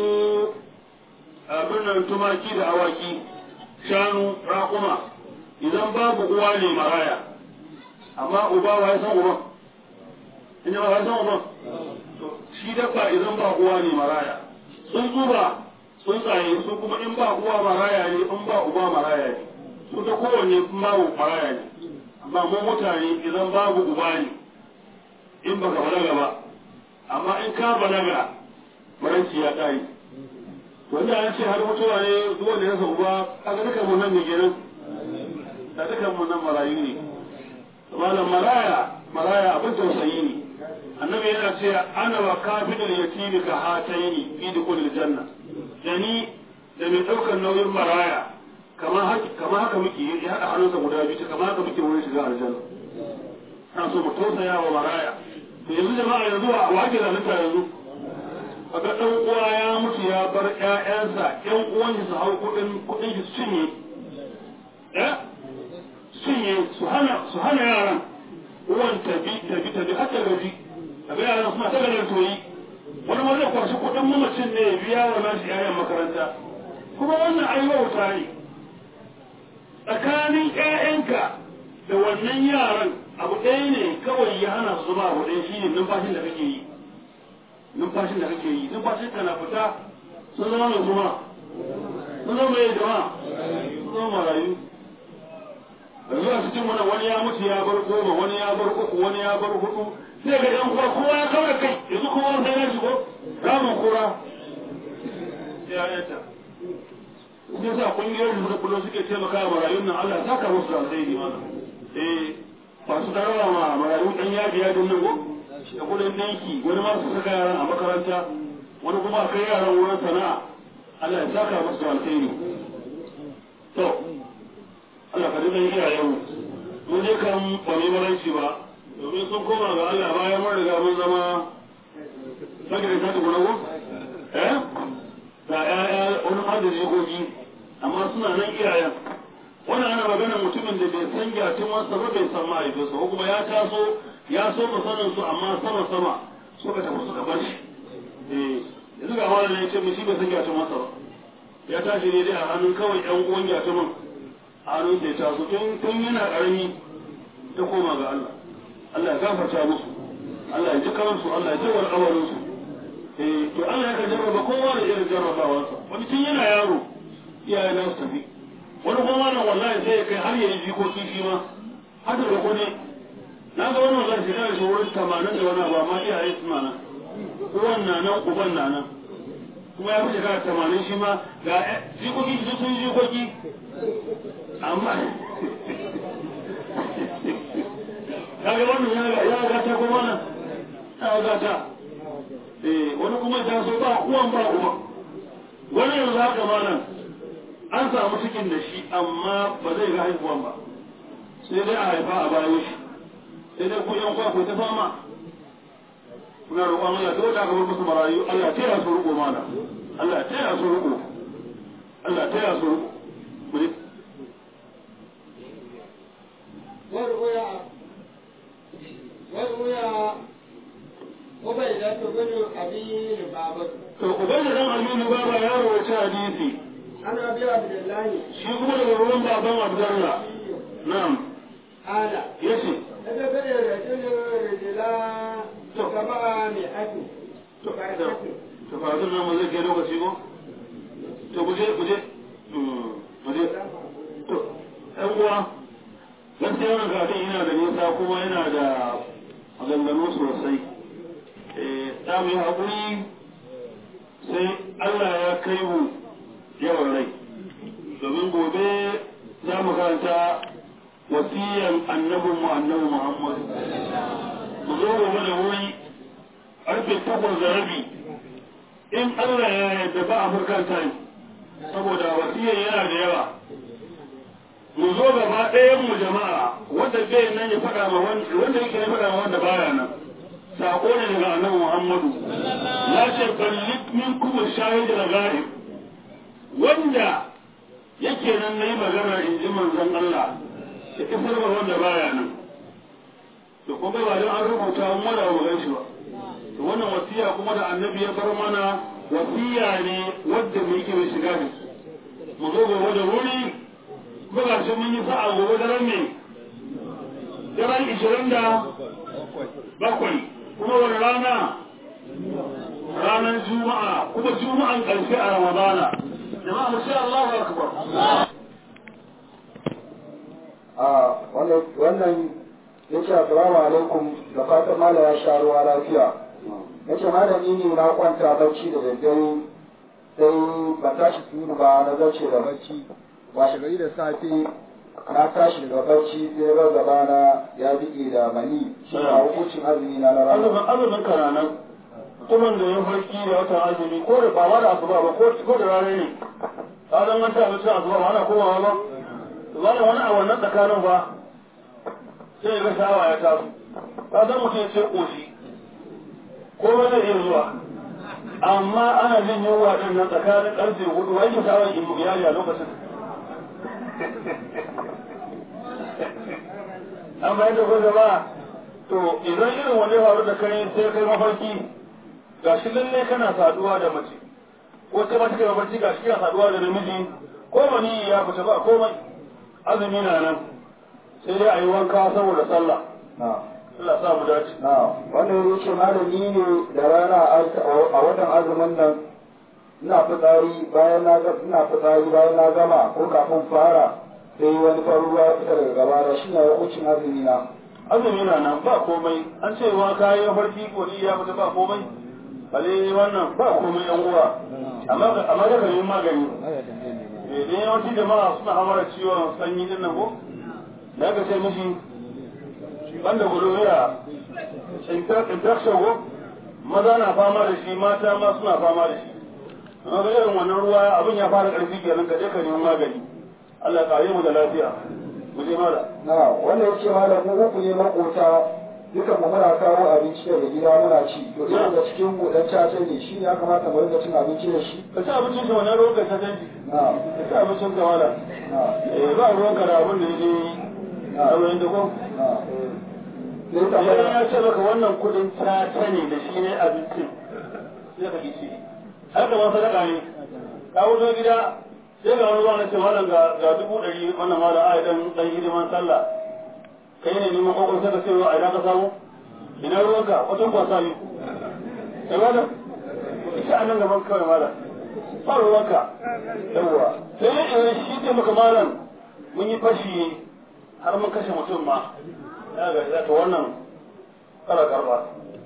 abin nan tumaki da awaki shanu raƙuma idan babu uwa ne maraya amma uba wa ya san uban in ba ya san uban shi dabba idan ba uwa ne maraya tsuntsu ba tsuntsaye su kuma in ba uwa maraya ne in ba uba maraya ne su ta kowanne babu maraya ne amma mu mutane idan babu uba ne in baka balaga ba amma in ka balaga maranci ya ƙari wanda an ce har mutuwa ne duk wanda ya sa uba kaga dukan mu nan ne kenan da dukan mu nan marayu ne malam maraya maraya abin tausayi ne annabi yana ce ana wa kafidul yatimi ka hataini fi dukhulil janna da ni da mai daukar nauyin maraya kamar haka kamar haka muke ya hada hannunsa guda biyu kamar haka muke wurin shiga aljanna ana so mu tausaya wa maraya to yanzu jama'a yanzu wa wa ake zalunta yanzu kaga dan uwa ya mutu ya bar ƴaƴansa ƴan uwan su hau kuɗin kuɗin su cinye eh cinye su hana su hana yaran uwan tabi tabi tabi har ta gaji kaga yaran suna ta ganin toyi wani ma zai kwashi kuɗin mamacin ne ya biya wa nashi ƴaƴan makaranta kuma wannan ai wauta ne tsakanin ƴaƴanka da wannan yaran abu ɗaya ne kawai ya hana su zama abu ɗaya shine numfashin da kake yi numfashin da kake yi numfashin ka na fita sun zama mai kuma sun zama mai jama'a sun zama marayu yanzu a cikin mana wani ya mutu ya bar goma wani ya bar uku wani ya bar hudu sai ga yan uwa kowa ya kawo kai yanzu kowa sai ya shigo ramin kura ya yata sai sa kungiyoyin da kullum suke taimaka wa marayun nan Allah saka musu da alheri mana eh masu tarawa ma marayu dan yaji yajin nan ko da kudin danki wani ma su saka yaran a makaranta wani kuma a kai yaran wurin sana'a Allah ya saka musu da alheri to Allah ka dinga iyayen mu mun je kan ba mai maranci ba domin sun koma ga Allah bayan mun riga mun zama sake da ta gona ko eh ga ƴaƴa wani har da jigogi amma suna nan iyayen wannan ana magana mutumin da bai san gyatin wasa ba bai san mahaifinsa ko kuma ya taso ya so mu sanin su amma sama sama suka tafi suka bar shi eh yanzu ga wani ne ce mu shi bai san gyatin wasa ba ya tashi ne dai a hannun kawai ƴan uwan gyatumin a hannun sai taso tun tun yana ƙarami ta koma ga Allah Allah ya gafarta musu Allah ya ji kansu Allah ya ji alƙawarin su eh to Allah ya ka jarraba kowa da irin jarrabawarsa wani tun yana yaro iyaye na su tafi wani kuma nan wallahi sai ya kai har ya yi jikoki shi ma har da ne na ga wannan zai shiga da shi wurin tamanin da wani abu amma iyaye suna nan uwan na nan uban na nan kuma ya fi shekara tamanin shi ma ga jikoki shi sun jikoki amma kaga wannan ya gata kuma nan ya gata eh wani kuma ta so ba uwan ba uba wani yanzu haka ma nan an samu cikin da shi amma ba zai ga haihuwan ba sai dai a haifa a bayan shi sai dai kun yan kwa ku ta fama muna roƙon Allah dole aka bar musu marayu Allah ta ya su riƙo mana Allah ta ya su riƙo Allah ta ya su riƙo mu ne وروي وروي عبيدة بن أبي لبابة to ubai da dan Aminu baba ya rawaita hadisi عن أبي عبد الله shi kuma daga ruwan baban Abdullah na'am قال yace نزل الرجل رجلا سبعمائة to to fa nan mu zai kai lokaci ko to guje guje guje to ɗan uwa gaskiya wannan karatun yana da nisa kuma yana da maganganu sosai ta mu yi haƙuri sai Allah ya kai mu yawan rai domin gobe za mu karanta wasiyan annabin mu annabi Muhammad mu zo gobe da wuri karfe takwas da rabi in Allah ya yarda ba a furkan time saboda wasiyan yana da yawa mu zo gaba ɗayan mu jama'a wanda bai nan ya faɗa ma wanda yake ya faɗa ma wanda baya nan sako ne daga annabi Muhammadu ya ce ballik min kuma shahid da ghaib wanda yake nan nayi magana in ji manzon Allah ya isar ma wanda baya nan to kuma ba don an rubuta an wada wa gan shi ba to wannan wasiya kuma da annabi ya bar mana wasiya ne wadda mu yake mai shiga da mu zo gobe da wuri kuma ga shi mun yi sa'a gobe daren ne daren ishirin da bakwai kuma wani rana ranar juma'a kuma juma'an ƙarshe a ramadana jama'a mu sha Allahu akbar a wannan ya ce assalamu alaikum da fatan mala ya sha ruwa lafiya ya ce malami ne na kwanta bacci da daddare sai ba tashi tunu ba na zace da bacci washe gari da safe na tashi daga bacci sai ga gaba na ya bige da mani shi a hukuncin azumi na na azumin rana azumin kananan mutumin da ya farki da watan azumi ko da ba ma da asuba ba ko ko da rana ne ka zan manta abinci asuba ba ana komawa ba to ba wani a wannan tsakanin ba sai ga shawa ya taso ka san mutum ya ce koshi ko ba zai iya zuwa amma ana jin yunwa din nan tsakanin karfe hudu wai ke shawar iyali a lokacin an bayan da gwada ba to idan irin wanda ya faru da kai sai kai mafarki ga shi lalle kana saduwa da mace ko sai mace kai mafarki ga shi kana saduwa da namiji ko mani ya fita ba komai azumi na nan sai dai a yi wanka saboda sallah na Allah sa mu dace na wannan ya ce malami ne da rana a watan azumin nan ina fitsari bayan na ga ina fitsari bayan na gama ko kafin fara sai wani farin ruwa ya fita daga gaba da shi ne hukuncin azumi na azumi na nan ba komai an ce wa kayi mafarki ko ni ya fita ba komai bale wannan ba komai yan uwa amma amma da kan magani eh dai yawanci jama'a suna hamara ciwon sanyi din nan ko da aka ce mishi banda gonorrhea infection ko maza na fama da shi mata ma suna fama da shi amma ga irin wannan ruwa abin ya fara karfi kenan ka je ka nemi magani Allah ya kare mu da lafiya mu je mala na wannan ya ce malam mu uku ne makota dukan mu muna kawo abinci daga gida muna ci to irin da cikin mu dan caca ne shi ne ya kamata mu rinka cin abinci da shi ka ci abincin shi wannan ruwan ka ta canji na ka ci abincin ka mala na eh ba ruwan ka da abin da yake abin da ko na sai idan tambaya ya ce maka wannan kudin caca ne da shi ne abincin sai ka kici har da wani sadaka ne ka wuzo gida sai ga wani zuwa na ce malam ga ga dubu ɗari wannan malam a dan dan hidiman sallah kai ne neman kokon sai ka ce a ina ka samu ina ruwanka wata kwasa yi sai malam ita a nan gaban kawai malam ba ruwanka yawwa sai idan shi ce maka malam mun yi fashi har mun kashe mutum ma ya ga ya to wannan kala karba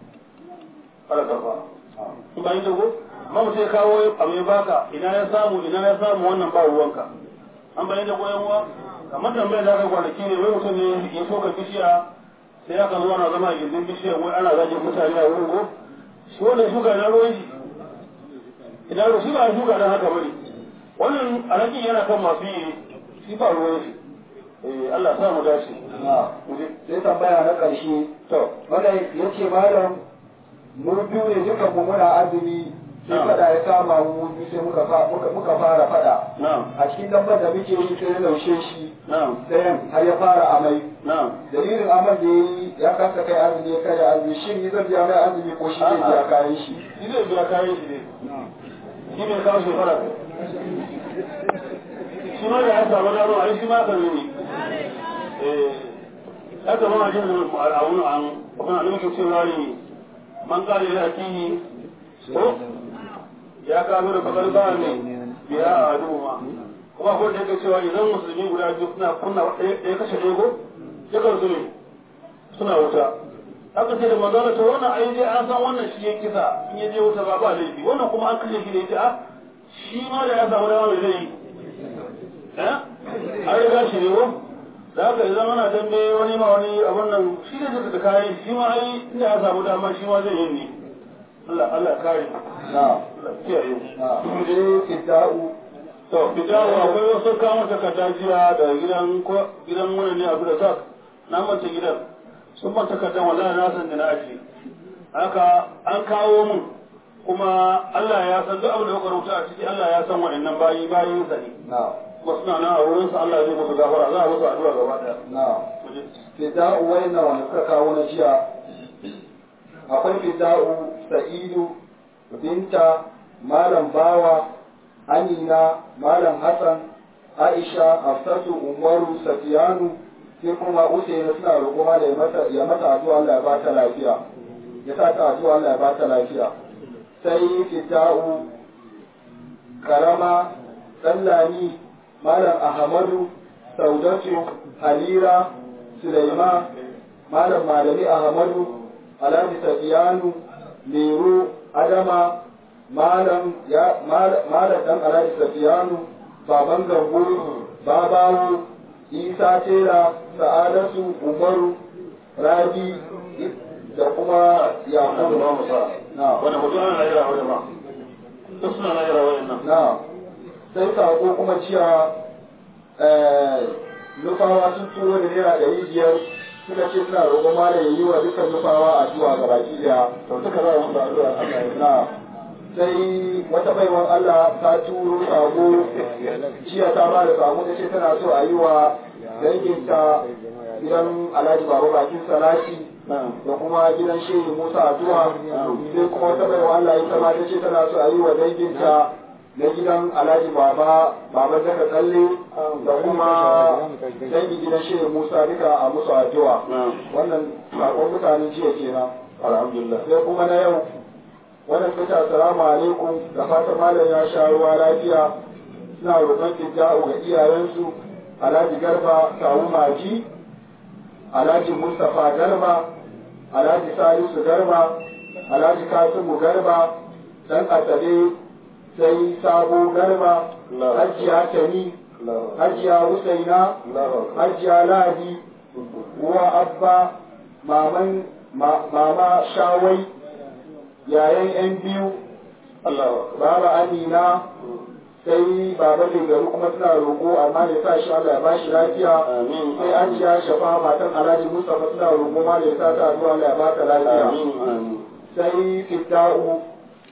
kala karba in ba yi dago amma mutum ya kawo abu ya baka ina ya samu ina ya samu wannan ba ruwanka an bayan da goyon uwa kamar tambayar da aka kwanaki ne wai mutum ne ya soka bishiya sai aka zo ana zama a gindin bishiyar wai ana zagin mutane a wurin ko shi wannan shuka na ruwan shi ina ruwa shi ba a shuka don haka bane wannan alaƙi yana kan masu yi shi ba ruwan shi eh Allah sa mu dace na sai tambaya na ƙarshe to wannan ya ce malam mu biyu ne dukan mu muna azumi sai Na'am. fada ya kama mu mu biyu sai muka fa- muka muka fara fada na'am a cikin dabbar da muke yi sai ya laushe shi na'am ɗayan har ya fara amai na'am dalilin aman da ya yi ya kasa kai azumi ya kai azumi shin ni zan biya mai azumi ko shi zai biya kayan shi shi zai biya kayan shi ne shi bai kawo shekara shi ma da ya samu dama ai shi ma kan ne eh ya kama a jin a wani an kuma da muke cewa ne man kare da akihi ko ya kawo da bakar ba ne biya a aduma kuma ko da yake cewa idan musulmi guda biyu suna kunna ɗaya kashe ɗaya ko dukan su ne suna wuta haka sai da magana ta wannan ai dai an san wannan shi ya kisa in ya je wuta ba ba laifi wannan kuma an kashe shi da ita a shi ma da ya samu dama mai zai yi eh an riga shi ne ko da haka idan ana dambe wani ma wani abin nan shi ne zai da kayan shi ma ai inda ya samu dama shi ma zai yi ne Allah Allah ya kare na Allah ya kiyaye na sai fidda'u to fidawo akwai wasu kama takarda jiya da gidan ko gidan wani ne abu da zak na manta gidan sun ban takardar wallahi na san da na aji haka an kawo mun kuma Allah ya san duk abin da kuka rubuta a ciki Allah ya san waɗannan bayi bayin sa ne na kuma suna nan a wurin sa Allah zai musu gafara za a musu addu'a gaba daya na fidda'u wayannan wanda suka kawo na jiya akwai fidda'u sa'idu binta malam bawa amina malam hassan aisha hafsatu umaru safiyanu sai kuma usaina suna roƙo ma da ya mata ya mata addu'a Allah ya bata lafiya ya sa ta addu'a Allah ya bata lafiya sai fidda'u karama sallani malam ahmadu saudatu halira Sulaiman, Malam Malami Ahmadu, Alhaji Safiyanu, Lero, Adama, Malam ya Malam dan Alhaji Safiyanu, Baban Gambo, Babawo, Isa Tera, Sa'adatu, Umaru, Rabi da kuma Yakubu. ba mu sa Na. wani mutum ana rayuwa wani ba duk suna rayuwa wani nan Na. Sai sako kuma cewa eh, nufawa sun turo da naira ɗari biyar suka ce suna roƙon malam ya yi wa dukkan nufawa addu'a ga baki daya to duka za a musu addu'a Allah ya na sai wata baiwan Allah ta turo sako jiya ta ba da sako ta ce tana so a yi wa danginta gidan Alhaji Baba Bakin Salati da kuma gidan Shehu Musa addu'a sai kuma wata baiwan Allah ita ma ta ce tana so a yi wa danginta na gidan Alhaji Baba Baba Zaka Tsalle da kuma dangi gidan Shehu Musa duka a musu addu'a wannan sakon mutanen jiya kenan alhamdulillah sai kuma na yau wannan ta ce assalamu alaikum da fatan malam ya sha ruwa lafiya suna roƙon fidda'u ga iyayensu alhaji garba kawu maji alhaji mustapha garba alhaji salisu garba alhaji kasimu garba dan asabe sai sabo garba hajiya tani hajiya husaina hajiya ladi uwa abba maman ma- mama shawai yayan yan biyu Allah baba amina sai baba mai gari kuma suna roƙo amma ya sa shi Allah ya ba shi lafiya amin sai an ciya shafa matan alhaji mustapha suna roƙo ma ya sa ta addu'a Allah ya ba ta lafiya amin amin sai fidda'u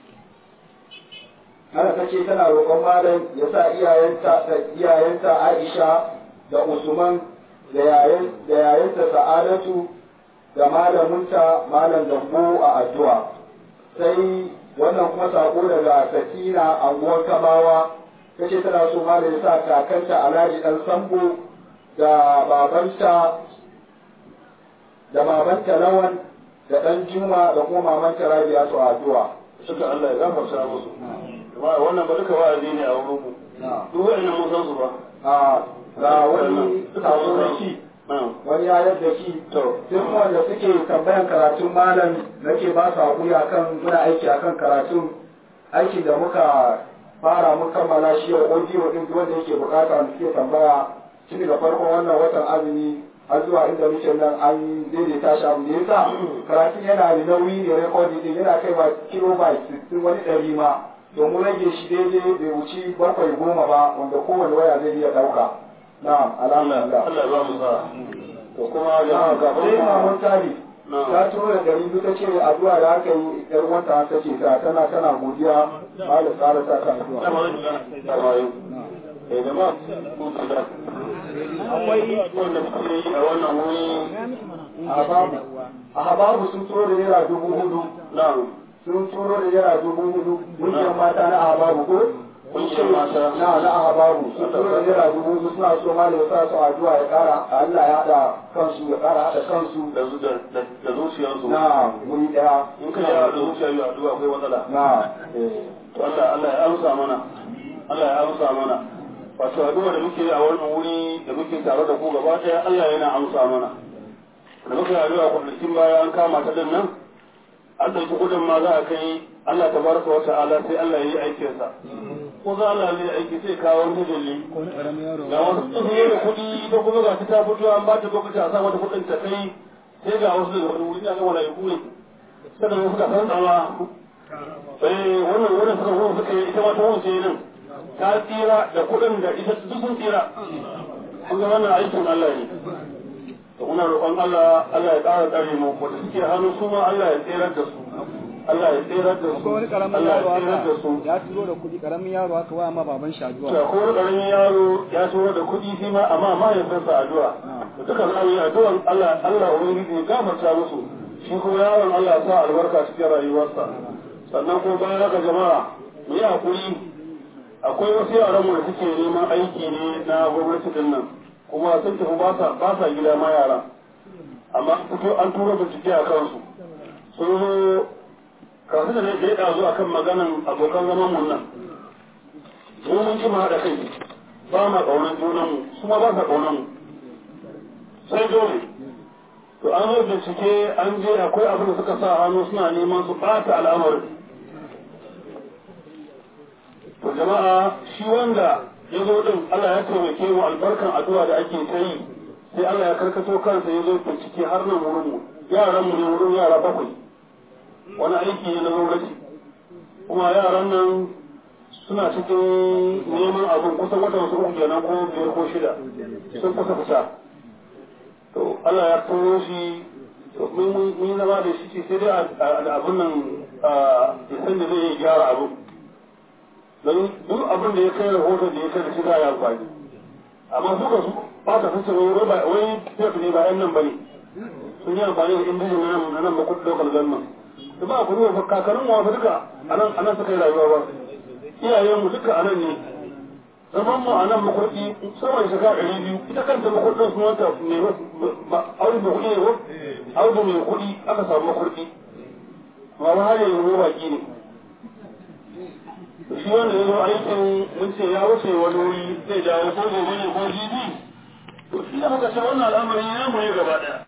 haka ta ce tana roƙon malam ya sa iyayenta da iyayenta Aisha da Usman da yayan da yayanta Sa'adatu da malamunta malam Gambo a addu'a sai wannan kuma sako daga Sakina anguwar Kamawa ta ce tana so malam ya sa kakanta Alhaji dan Sambo da babanta da babanta Lawan da ɗan Juma da kuma mamanta Rabi'a su a addu'a. suka Allah ya gafarta musu amma wannan ba duka wa'azi ne a wurin mu duk wa'annan mun san su ba A ga wani sako na shi wani ya yadda shi to duk wanda suke tambayan karatun malam nake ba su haƙuri akan muna aiki akan karatun aikin da muka fara mun kammala shi yau audio din duk wanda yake bukata wanda suke tambaya tun daga farkon wannan watan azumi har zuwa inda muke nan an daidaita shi abu da yasa karatun yana da nauyi ne recording din yana kaiwa kilobyte 60 wani ɗari ma domin rage shi daidai bai wuci bakwai goma ba wanda kowane waya zai iya ɗauka na'am Allah alhamdulillah Allah ya ba mu sa to kuma jama'a ga sai mamun tari Na. ta turo da ɗari biyu ta ce addu'a da aka yi ƴar wanta ta ce ta tana tana godiya ba da tsara ta kan addu'a dama zai shiga dama yau eh jama'a mun da akwai wanda muke yi a wannan wuri a babu a babu sun turo da naira dubu hudu na'am sun turo da naira dubu hudu ƙungiyar mata na ahababu ko Ƙungiyar mata. na na ahababu sun turo da naira dubu hudu suna so ma da sa su addu'a ya ƙara Allah ya haɗa kansu ya ƙara haɗa kansu da zu- da da da zuciyarsu na wuri ɗaya in ka yawa da zuciya biyu addu'a akwai matsala na to Allah Allah ya amsa mana Allah ya amsa mana wato addu'a da muke yi a wannan wuri da muke tare da ku gaba ɗaya Allah yana amsa mana da muka yi addu'a kwanakin baya an kama ta din nan an ɗauki gudun ma za a kai Allah tabaraka wa ta'ala sai Allah ya yi aikinsa ko za Allah zai aiki sai kawo wani dalili ko wani ƙaramin yaro ga wasu tsohuwa da kuɗi ita kuma ga ta fito an ba ta lokaci a sa mata kuɗin ta kai sai ga wasu daga wani wuri na ga malaiku ne sannan wasu ka san tsawa eh wannan wannan suka wani suka yi ita ma ta wuce nan ta tsira da kuɗin da ita duk sun tsira kun ga wannan aikin Allah ne to muna roƙon Allah Allah ya ƙara tsare mu wanda suke hannu su ma Allah ya tsirar da su Allah ya tsirar da su ko wani ƙaramin Allah ya yaro tsirar da su haka ya turo da kuɗi ƙaramin yaro haka wa ma baban shi addu'a da ko wani ƙaramin yaro ya turo da kuɗi shi ma amma mahaifinsa addu'a da duka za mu yi addu'an Allah Allah ubangiji ya gafarta musu shi kuma yaron Allah ya sa albarka cikin rayuwarsa sannan ko bayan haka jama'a mu yi hakuri akwai wasu yaran mu da suke neman aiki ne na gwamnati din nan kuma sun tafi ba sa ba sa gida ma yara amma fito an tura bincike a kansu sun zo kasu da ya ɗazu a kan maganan abokan zaman mun nan mu mun ji mu haɗa kai ba ma ƙaunar junanmu su ma ba sa ƙaunar mu sai dole to an zo bincike an je akwai abin da suka sa hannu suna neman su ɓata al'amarin to jama'a shi wanda ya zo din Allah ya taimake mu albarkan addu'a da ake ta yi sai Allah ya karkato kansa ya zo bincike har nan wurin mu yaran mu ne wurin yara bakwai wani aiki ne na gwamnati kuma yaran nan suna cikin neman abin kusan watan su uku kenan ko biyar ko shida sun kusa fita to Allah ya turo shi to mun mun zama da shi sai dai abin nan ya san da zai gyara abin don duk abin da ya kai rahoton da ya kai da shi za a yi amfani amma suka su ba ta sace wai wai wai fiyat ne ba yan nan bane sun yi amfani da indijin na nan na nan makon local government da ba ku ruwa kakannin mu wasu duka anan anan suka yi rayuwa ba iyayen mu duka anan ne zaman mu anan makurdi sama da shekara ɗari biyu ita kanta makurdin sun wanta mai audu mai kuɗi ne ko audu mai kuɗi aka samu makurdi ma ba har yanzu baki ne shi wanda ya zo aikin mun ce ya wuce wani wuri zai dawo ko gobe ne ko jibi to shi da muka ce wannan al'amari ya mu ne gaba daya